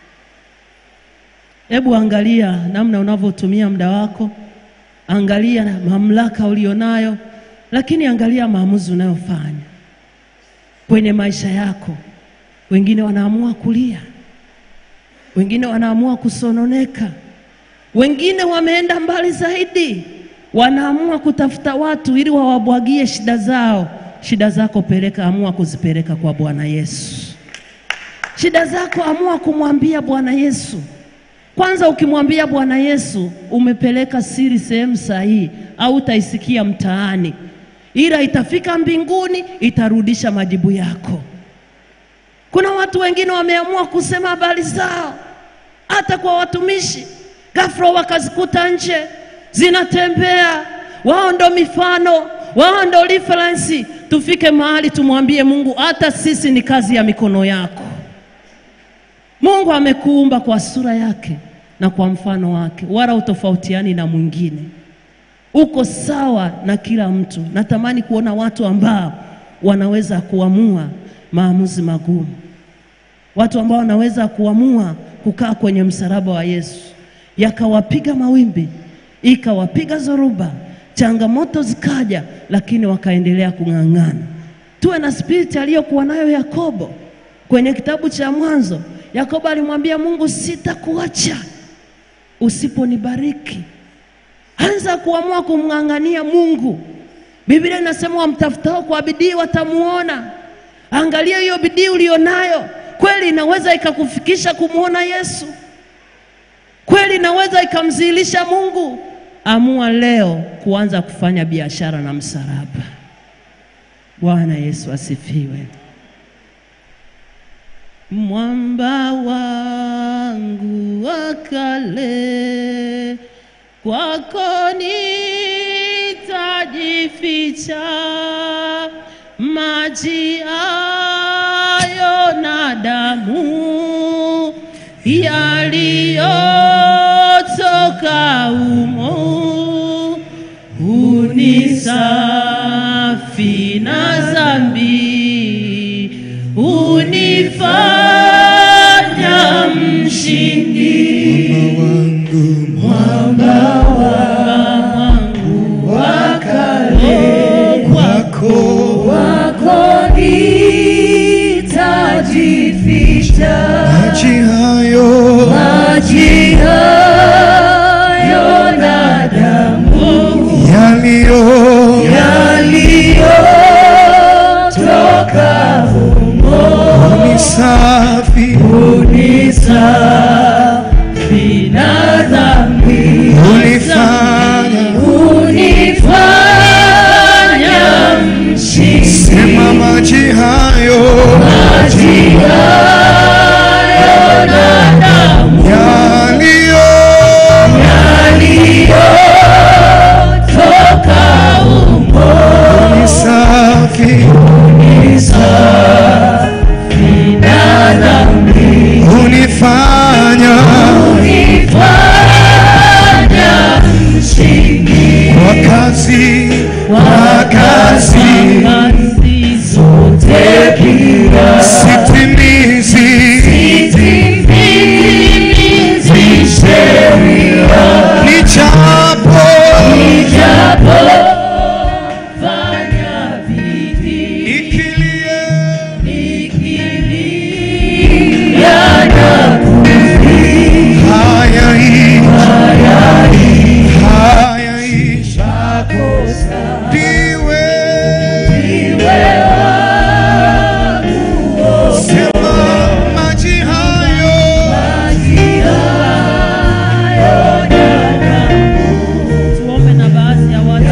Hebu angalia namna unavyotumia muda wako, angalia mamlaka ulionayo, lakini angalia maamuzi unayofanya kwenye maisha yako. Wengine wanaamua kulia, wengine wanaamua kusononeka, wengine wameenda mbali zaidi, wanaamua kutafuta watu ili wawabwagie shida zao. Shida zako peleka, amua kuzipeleka kwa Bwana Yesu. Shida zako amua kumwambia Bwana Yesu. Kwanza ukimwambia Bwana Yesu, umepeleka siri sehemu sahihi, au utaisikia mtaani, ila itafika mbinguni, itarudisha majibu yako. Kuna watu wengine wameamua kusema habari zao hata kwa watumishi, ghafla wakazikuta nje zinatembea. Wao ndo mifano, wao ndo reference. Tufike mahali tumwambie Mungu, hata sisi ni kazi ya mikono yako. Mungu amekuumba kwa sura yake na kwa mfano wake, wala utofautiani na mwingine, uko sawa na kila mtu. Natamani kuona watu ambao wanaweza kuamua maamuzi magumu, watu ambao wanaweza kuamua kukaa kwenye msalaba wa Yesu, yakawapiga mawimbi, ikawapiga zoruba, changamoto zikaja, lakini wakaendelea kung'ang'ana. Tuwe na spiriti aliyokuwa nayo Yakobo kwenye kitabu cha Mwanzo. Yakobo alimwambia Mungu, sitakuacha usiponibariki. Anza kuamua kumng'ang'ania Mungu. Biblia inasema wamtafutao kwa bidii watamuona. Angalia hiyo bidii ulionayo, kweli inaweza ikakufikisha kumwona Yesu, kweli inaweza ikamzihilisha Mungu. Amua leo kuanza kufanya biashara na msalaba. Bwana Yesu asifiwe. mwamba wangu wa kale, kwako nitajificha, maji hayo na damu yaliyotoka umo unisafi na dhambi, unifanya mshindi. Mwamba wangu wa kale, kwako Kwako nitajificha, maji hayo maji hayo na damu yaliyo yaliyotoka humo ni safi ni safi na dhambi unifanya unifanya mshindi. sema maji hayo Maji hayo na damu yaliyo yaliyotoka humo ni safi ni safi na dhambi unifanya unifanya mshindi. kwa kazi Kwa kazi kazi zote pia sitimizi sitimizi sheria nichapo Nijapofanya bidii ikilie nikilia na hayaishi kukosa ndiwe iwe wangu sema maji hayo maji hayo na damu tuombe na baadhi ya watu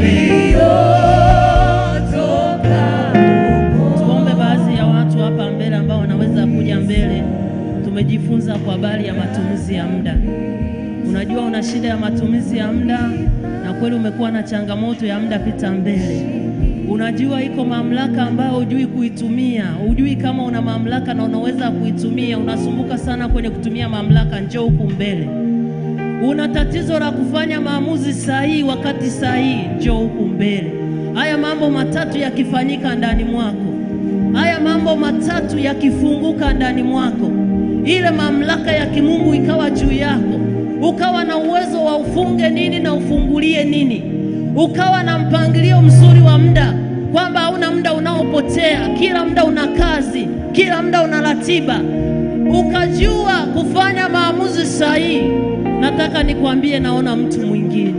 yaliyotoka tuombe baadhi ya watu hapa mbele ambao wanaweza kuja mbele. Tumejifunza kwa habari ya matumizi ya muda. Unajua una shida ya matumizi ya muda, na kweli umekuwa na changamoto ya muda, pita mbele. Unajua iko mamlaka ambayo hujui kuitumia, hujui kama una mamlaka na unaweza kuitumia, unasumbuka sana kwenye kutumia mamlaka, njoo huku mbele. Una tatizo la kufanya maamuzi sahihi wakati sahihi, njoo huku mbele. Haya mambo matatu yakifanyika ndani mwako, haya mambo matatu yakifunguka ndani mwako, ile mamlaka ya kimungu ikawa juu yako, ukawa na uwezo wa ufunge nini na ufungulie nini, ukawa na mpangilio mzuri wa muda, kwamba hauna muda unaopotea, kila muda una kazi, kila muda una ratiba, ukajua kufanya maamuzi sahihi. Nataka nikwambie, naona mtu mwingine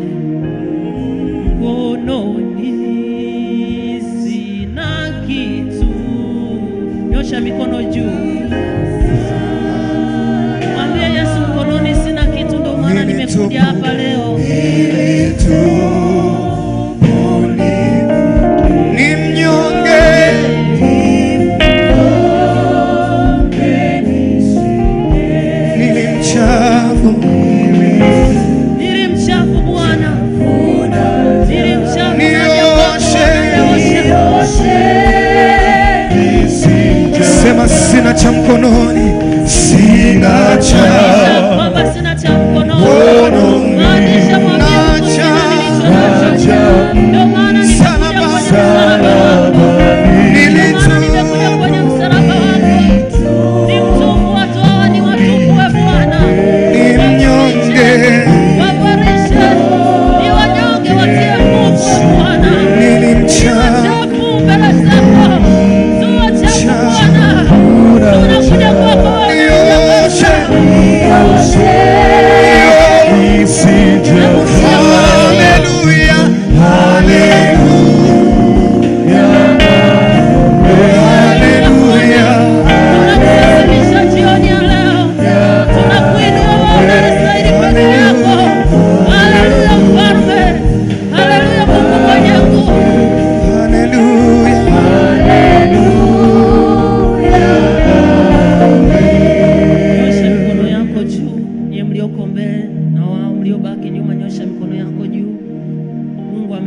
mkononi sina kitu, nyosha mikono juu, mwambie Yesu, mkononi sina kitu, ndio maana nimekuja hapa leo. ni mnyonge nili mchafu Nili mchafu Bwana, nili mchafu, Nioshe. nioshe. sema sina cha mkononi sina cha kwamba sina cha mkononi. Mkononi. Maanisha mwambie Mungu Nacha. sina nilicho nacho. Ndio maana nimekuja kwenye msalaba wako. Ndio maana nimekuja kwenye msalaba wako. Ni mtupu, watu hawa ni watupu, we Bwana. ni mnyonge Waboreshe, ni wanyonge, watie nguvu, we Bwana. nili Ni mchafu wachafu mbele zako. Tu wachafu, Bwana. Tunakuja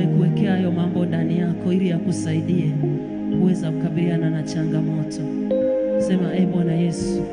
amekuwekea hayo mambo ndani yako ili yakusaidie kuweza kukabiliana na changamoto. Sema, e Bwana Yesu,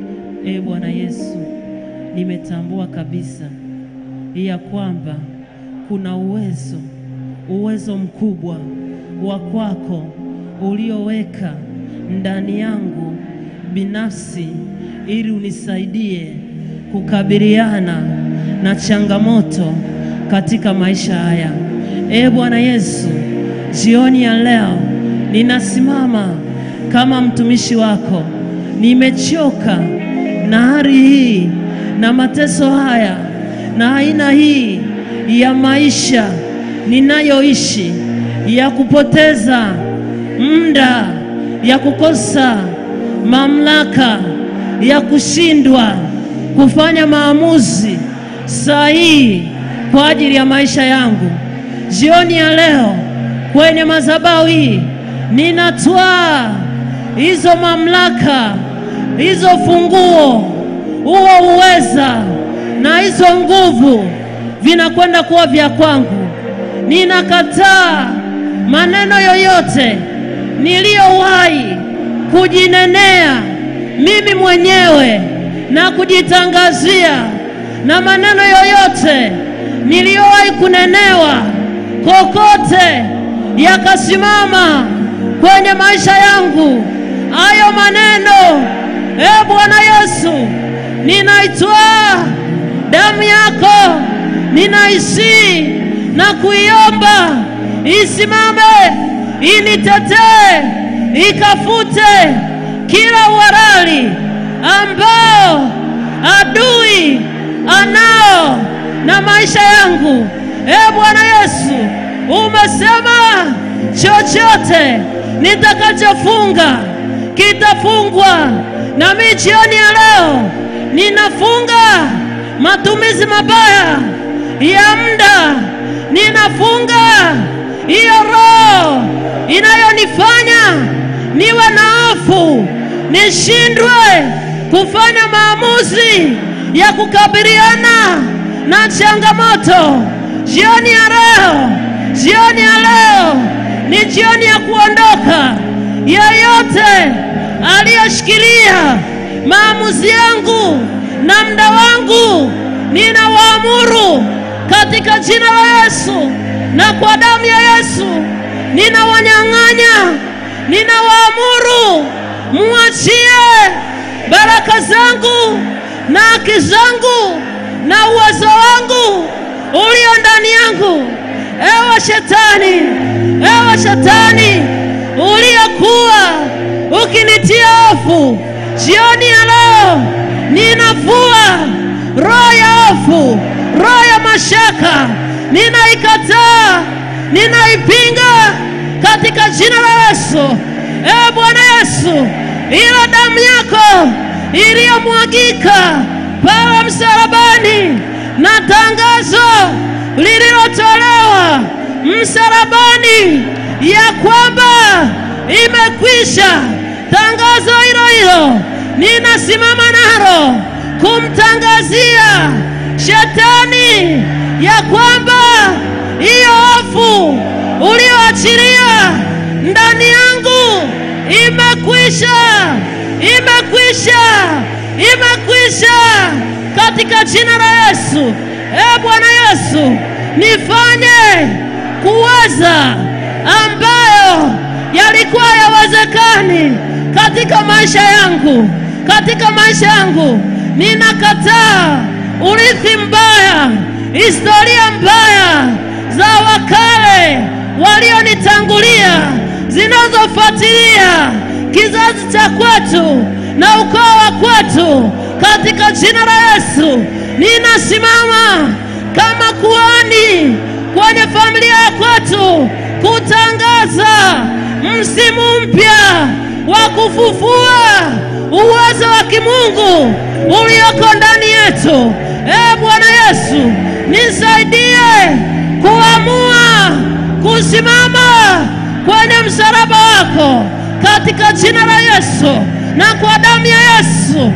e Bwana Yesu, nimetambua kabisa ya kwamba kuna uwezo, uwezo mkubwa wa kwako ulioweka ndani yangu binafsi ili unisaidie kukabiliana na changamoto katika maisha haya. E Bwana Yesu, jioni ya leo ninasimama kama mtumishi wako, nimechoka na hali hii na mateso haya na aina hii ya maisha ninayoishi ya kupoteza muda, ya kukosa mamlaka, ya kushindwa kufanya maamuzi sahihi kwa ajili ya maisha yangu. Jioni ya leo kwenye madhabahu hii ninatwaa hizo mamlaka, hizo funguo, huo uweza na hizo nguvu vinakwenda kuwa vya kwangu. Ninakataa maneno yoyote niliyowahi kujinenea mimi mwenyewe na kujitangazia na maneno yoyote niliyowahi kunenewa kokote yakasimama kwenye maisha yangu, hayo maneno, e Bwana Yesu, ninaitwaa damu yako, ninaisii na kuiomba isimame, initetee, ikafute kila uhalali ambao adui anao na maisha yangu. E Bwana Yesu, umesema chochote nitakachofunga kitafungwa, na mimi jioni ya leo ninafunga matumizi mabaya ya muda, ninafunga hiyo roho inayonifanya niwe na hofu, nishindwe kufanya maamuzi ya kukabiliana na changamoto. Jioni ya leo, jioni ya leo ni jioni ya kuondoka. Yeyote aliyeshikilia maamuzi yangu na muda wangu, ninawaamuru katika jina la Yesu na kwa damu ya Yesu, ninawanyang'anya, ninawaamuru muachie baraka zangu na haki zangu na uwezo wangu ulio ndani yangu. Ewe shetani, ewe shetani uliyekuwa ukinitia hofu, jioni ya leo ninafua roho ya hofu, roho ya mashaka, ninaikataa, ninaipinga katika jina la Yesu. Ewe Bwana Yesu, ile damu yako iliyomwagika pale msalabani na tangazo lililotolewa msalabani ya kwamba imekwisha. Tangazo hilo hilo ninasimama nalo kumtangazia shetani ya kwamba hiyo hofu ulioachilia ndani yangu imekwisha, imekwisha, imekwisha katika jina la Yesu. E Bwana Yesu, nifanye kuweza ambayo yalikuwa yawezekani katika maisha yangu, katika maisha yangu. Ninakataa urithi mbaya, historia mbaya za wakale walionitangulia zinazofuatilia kizazi cha kwetu na ukoo wa kwetu, katika jina la Yesu ninasimama kama kuhani kwenye familia ya kwetu kutangaza msimu mpya wa kufufua uwezo wa kimungu ulioko ndani yetu. E Bwana Yesu, nisaidie kuamua kusimama kwenye msalaba wako katika jina la Yesu na kwa damu ya Yesu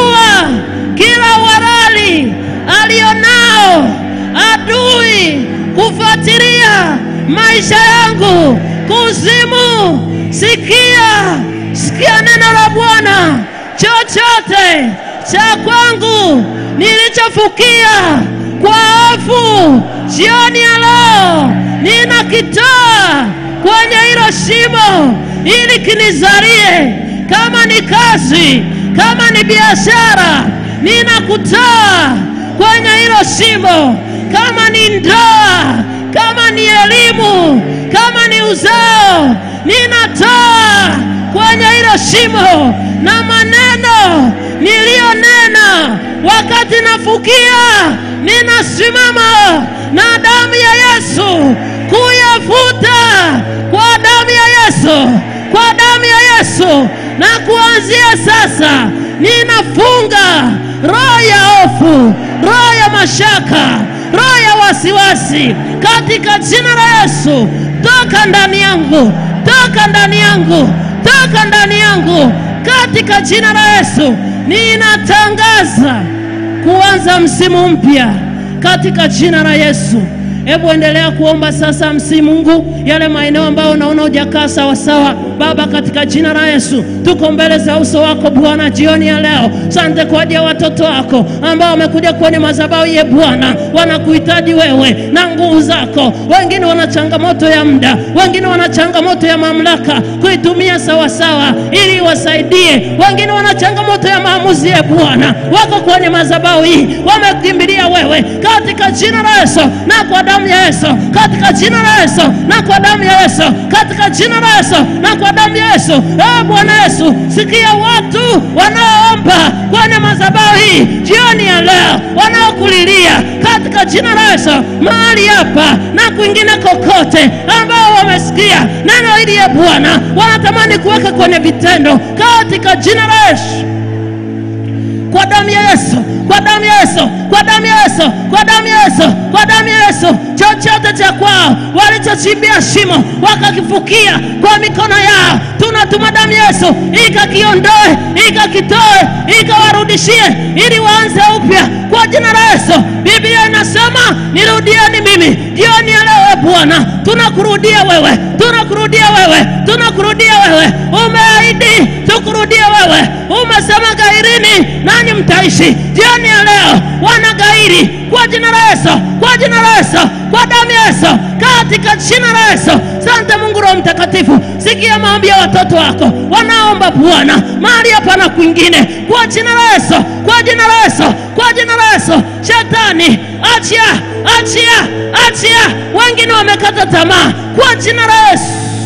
ninavua kila uhalali alionao adui kufuatilia maisha yangu kuzimu. Sikia, sikia neno la Bwana. Chochote cha kwangu nilichofukia kwa hofu jioni ya leo, ninakitoa kwenye hilo shimo ili kinizarie. Kama ni kazi, kama ni biashara, ninakutoa kwenye hilo shimo. Kama ni ndoa, kama ni elimu, kama ni uzao, ninatoa kwenye hilo shimo na maneno niliyonena wakati nafukia, ninasimama na damu ya Yesu kuyafuta kwa damu ya Yesu, kwa damu ya Yesu. Na kuanzia sasa ninafunga roho ya hofu, roho ya mashaka, roho ya wasiwasi katika jina la Yesu. Toka ndani yangu, toka ndani yangu, toka ndani yangu katika jina la Yesu. Ninatangaza kuanza msimu mpya katika jina la Yesu. Hebu endelea kuomba sasa, msi Mungu yale maeneo ambayo unaona hujakaa sawa sawa. Baba, katika jina la Yesu, tuko mbele za uso wako Bwana jioni ya leo. Sante kwa ajili ya watoto wako ambao wamekuja kwenye madhabahu ye Bwana, wanakuhitaji wewe na nguvu zako. Wengine wana changamoto ya muda, wengine wana changamoto ya mamlaka kuitumia sawa sawa ili wasaidie. Wengine wana changamoto ya maamuzi ye Bwana, wako kwenye madhabahu hii, wamekimbilia wewe katika jina la Yesu na kwa damu ya Yesu, katika jina la Yesu na kwa damu ya Yesu, katika jina la Yesu na kwa damu ya Yesu. Eh, Bwana Yesu, sikia watu wanaoomba kwenye madhabahu hii jioni ya leo, wanaokulilia katika jina la Yesu, mahali hapa na kwingine kokote, ambao wamesikia neno hili ya Bwana, wanatamani kuweka kwenye vitendo katika jina la Yesu kwa damu ya Yesu, kwa damu ya Yesu, kwa damu ya Yesu, kwa damu ya Yesu, kwa damu ya Yesu. Chochote cha kwao walichochimbia shimo wakakifukia kwa mikono yao, tunatuma damu ya Yesu ikakiondoe, ikakitoe, ikawarudishie ili waanze upya kwa jina la Yesu. Biblia inasema nirudieni mimi jioni ya leo. e Bwana, tunakurudia wewe, tunakurudia wewe, tunakurudia wewe. Umeahidi tukurudie wewe, umesema gairini nanyi mtaishi. Jioni ya leo wanagairi kwa jina la Yesu, kwa jina la Yesu, kwa damu ya Yesu, katika jina la Yesu. Sante Mungu Roho Mtakatifu, sikia maombi ya watoto wako wanaomba Bwana mahali hapa na kwingine, kwa jina la Yesu, kwa jina la Yesu, kwa jina la Yesu. Shetani achia, achia, achia. Wengine wamekata tamaa kwa jina la Yesu.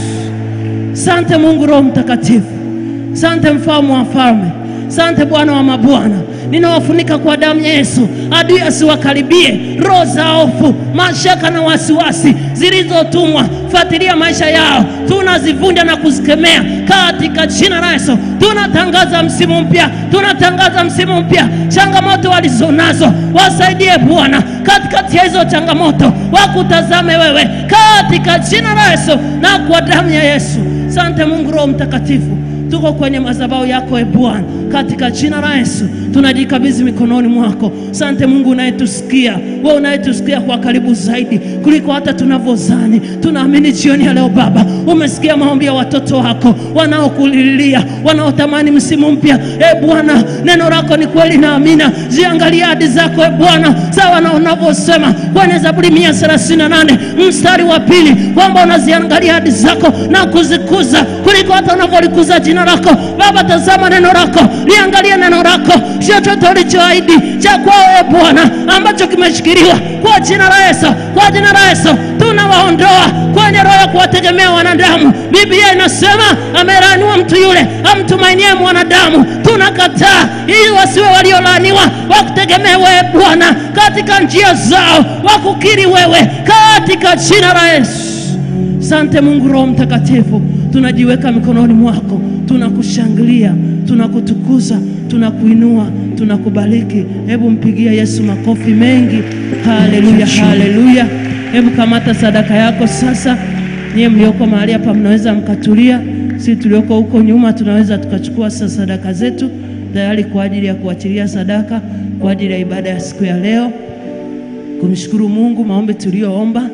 Sante Mungu Roho Mtakatifu, sante mfalme wa falme, sante Bwana wa mabwana. Ninawafunika kwa damu ya Yesu, adui asiwakaribie. Roho za hofu, mashaka na wasiwasi zilizotumwa fuatilia maisha yao, tunazivunja na kuzikemea katika jina la Yesu. Tunatangaza msimu mpya, tunatangaza msimu mpya. Changamoto walizonazo wasaidie Bwana katikati ya hizo changamoto, wakutazame wewe katika jina la Yesu na kwa damu ya Yesu. Sante Mungu Roho Mtakatifu, tuko kwenye madhabahu yako e Bwana, katika jina la Yesu tunajikabidhi mikononi mwako. Sante Mungu unayetusikia, wewe unayetusikia kwa karibu zaidi kuliko hata tunavyozani. Tunaamini jioni ya leo Baba, umesikia maombi ya watoto wako wanaokulilia, wanaotamani msimu mpya. E Bwana, neno lako ni kweli na amina. Ziangalie ahadi zako e Bwana, sawa na unavyosema kwenye Zaburi mia thelathini na nane mstari wa pili kwamba unaziangalia ahadi zako na kuzikuza kuliko hata unavyolikuza jina lako. Baba, tazama neno lako, liangalie neno lako, chochote ulichoahidi cha kwao e Bwana ambacho kimeshikiliwa kwa jina la Yesu, kwa jina la Yesu tunawaondoa kwenye roho ya kuwategemea wanadamu. Biblia inasema amelaaniwa mtu yule amtumainie mwanadamu. Tunakataa ili wasiwe waliolaaniwa, wakutegemee wewe Bwana katika njia zao, wakukiri wewe katika jina la Yesu. Sante Mungu Roho Mtakatifu, tunajiweka mikononi mwako, tunakushangilia, tunakutukuza, tunakuinua, tunakubariki. Hebu mpigia Yesu makofi mengi. Haleluya, haleluya. Hebu kamata sadaka yako sasa. Nyie mlioko mahali hapa mnaweza mkatulia, si tulioko huko nyuma tunaweza tukachukua sasa sadaka zetu tayari kwa ajili ya kuachilia sadaka kwa ajili ya ibada ya siku ya leo. kumshukuru Mungu maombi tuliyoomba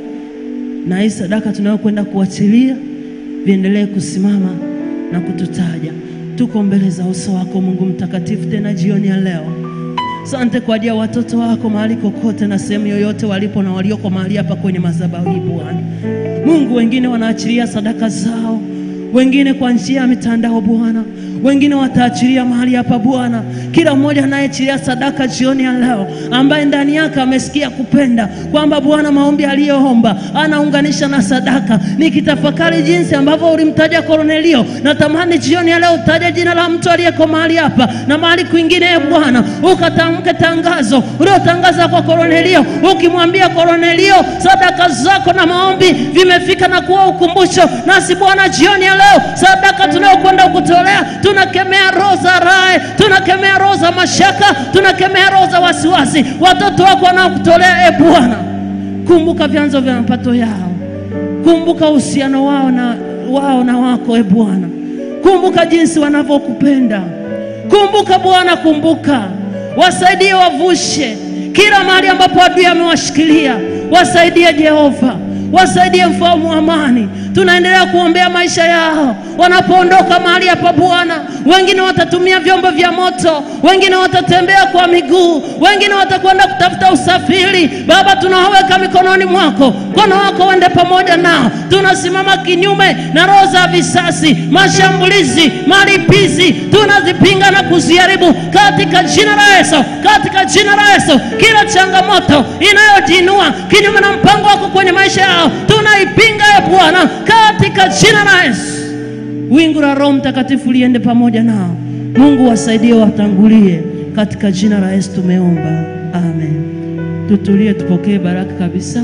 na hii sadaka tunayokwenda kuachilia viendelee kusimama na kututaja. Tuko mbele za uso wako Mungu mtakatifu, tena jioni ya leo. Asante kwa ajili ya watoto wako mahali kokote na sehemu yoyote walipo na walioko mahali hapa kwenye madhabahu hii Bwana Mungu. Wengine wanaachilia sadaka zao, wengine kwa njia ya mitandao Bwana, wengine wataachilia mahali hapa Bwana. Kila mmoja anayeachilia sadaka jioni ya leo, ambaye ndani yake amesikia kupenda kwamba Bwana maombi aliyoomba anaunganisha na sadaka. Nikitafakari jinsi ambavyo ulimtaja Kornelio, natamani jioni ya leo utaje jina la mtu aliyeko mahali hapa na mahali kwingine, e Bwana, ukatamke tangazo uliotangaza kwa Kornelio, ukimwambia Kornelio, sadaka zako na maombi vimefika na kuwa ukumbusho. Nasi Bwana, jioni ya leo sadaka tunayokwenda kutolea, tunakemea roho za rae, tunakemea roho za mashaka, tunakemea roho za wasiwasi. Watoto wako wanaokutolea, e Bwana, kumbuka vyanzo vya mapato yao, kumbuka uhusiano wao na wao na wako, e Bwana, kumbuka jinsi wanavyokupenda, kumbuka Bwana, kumbuka wasaidie, wavushe kila mahali ambapo adui amewashikilia, wasaidie Jehova, wasaidie mfalme wa amani. Tunaendelea kuombea maisha yao wanapoondoka mahali hapa Bwana. Wengine watatumia vyombo vya moto, wengine watatembea kwa miguu, wengine watakwenda kutafuta usafiri. Baba, tunawaweka mikononi mwako, mkono wako uende pamoja nao. Tunasimama kinyume na roho za visasi, mashambulizi, malipizi, tunazipinga na kuziharibu katika jina la Yesu, katika jina la Yesu. Kila changamoto inayojiinua kinyume na mpango wako kwenye maisha yao tunaipinga, e Bwana, katika jina la Yesu. Wingu la Roho Mtakatifu liende pamoja nao. Mungu wasaidie, watangulie katika jina la Yesu tumeomba, amen. Tutulie, tupokee baraka kabisa.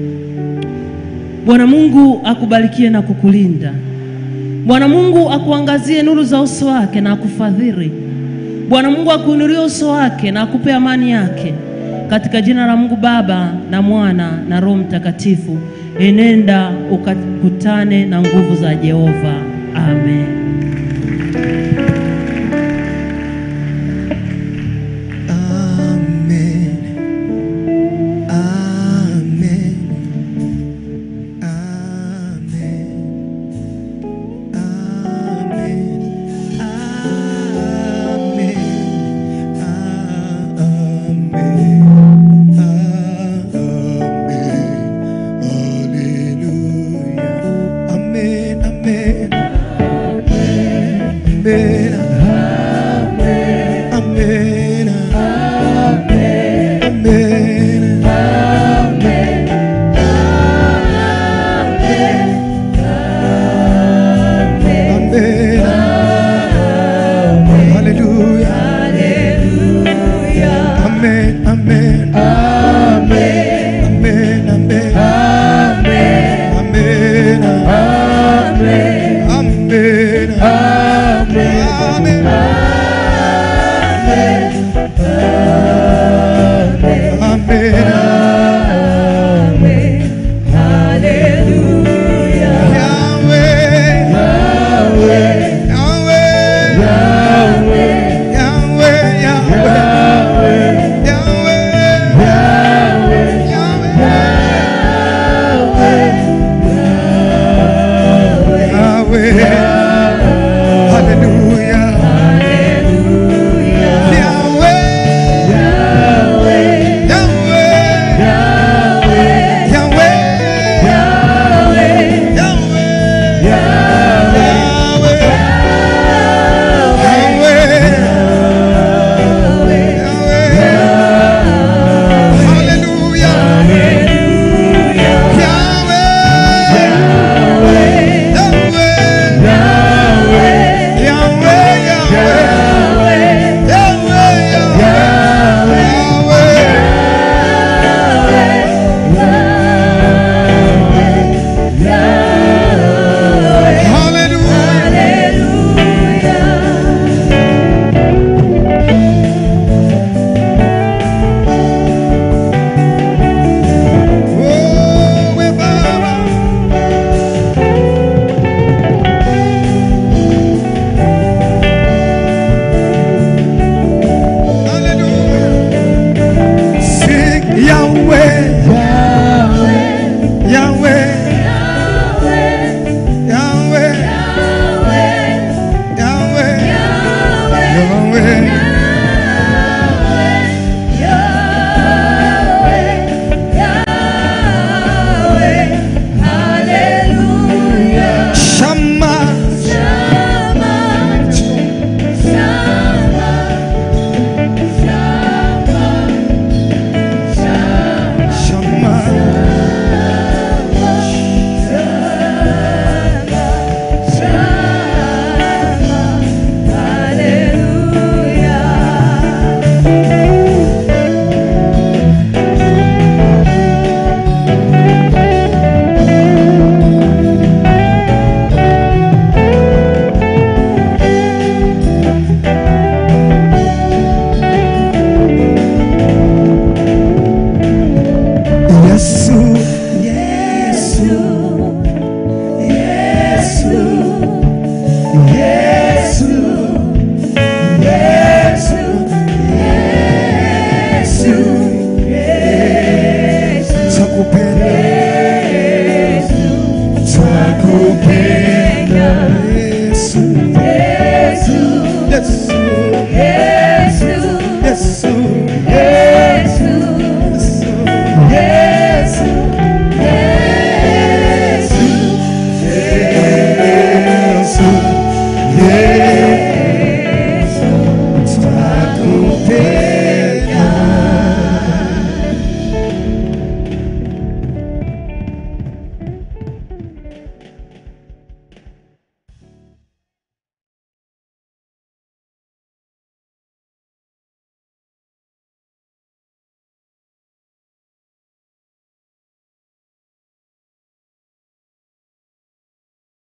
Bwana Mungu akubarikie na kukulinda. Bwana Mungu akuangazie nuru za uso wake na akufadhili. Bwana Mungu akuinulie uso wake na akupe amani yake, katika jina la Mungu Baba na Mwana na Roho Mtakatifu. Enenda ukakutane na nguvu za Jehova. Amen.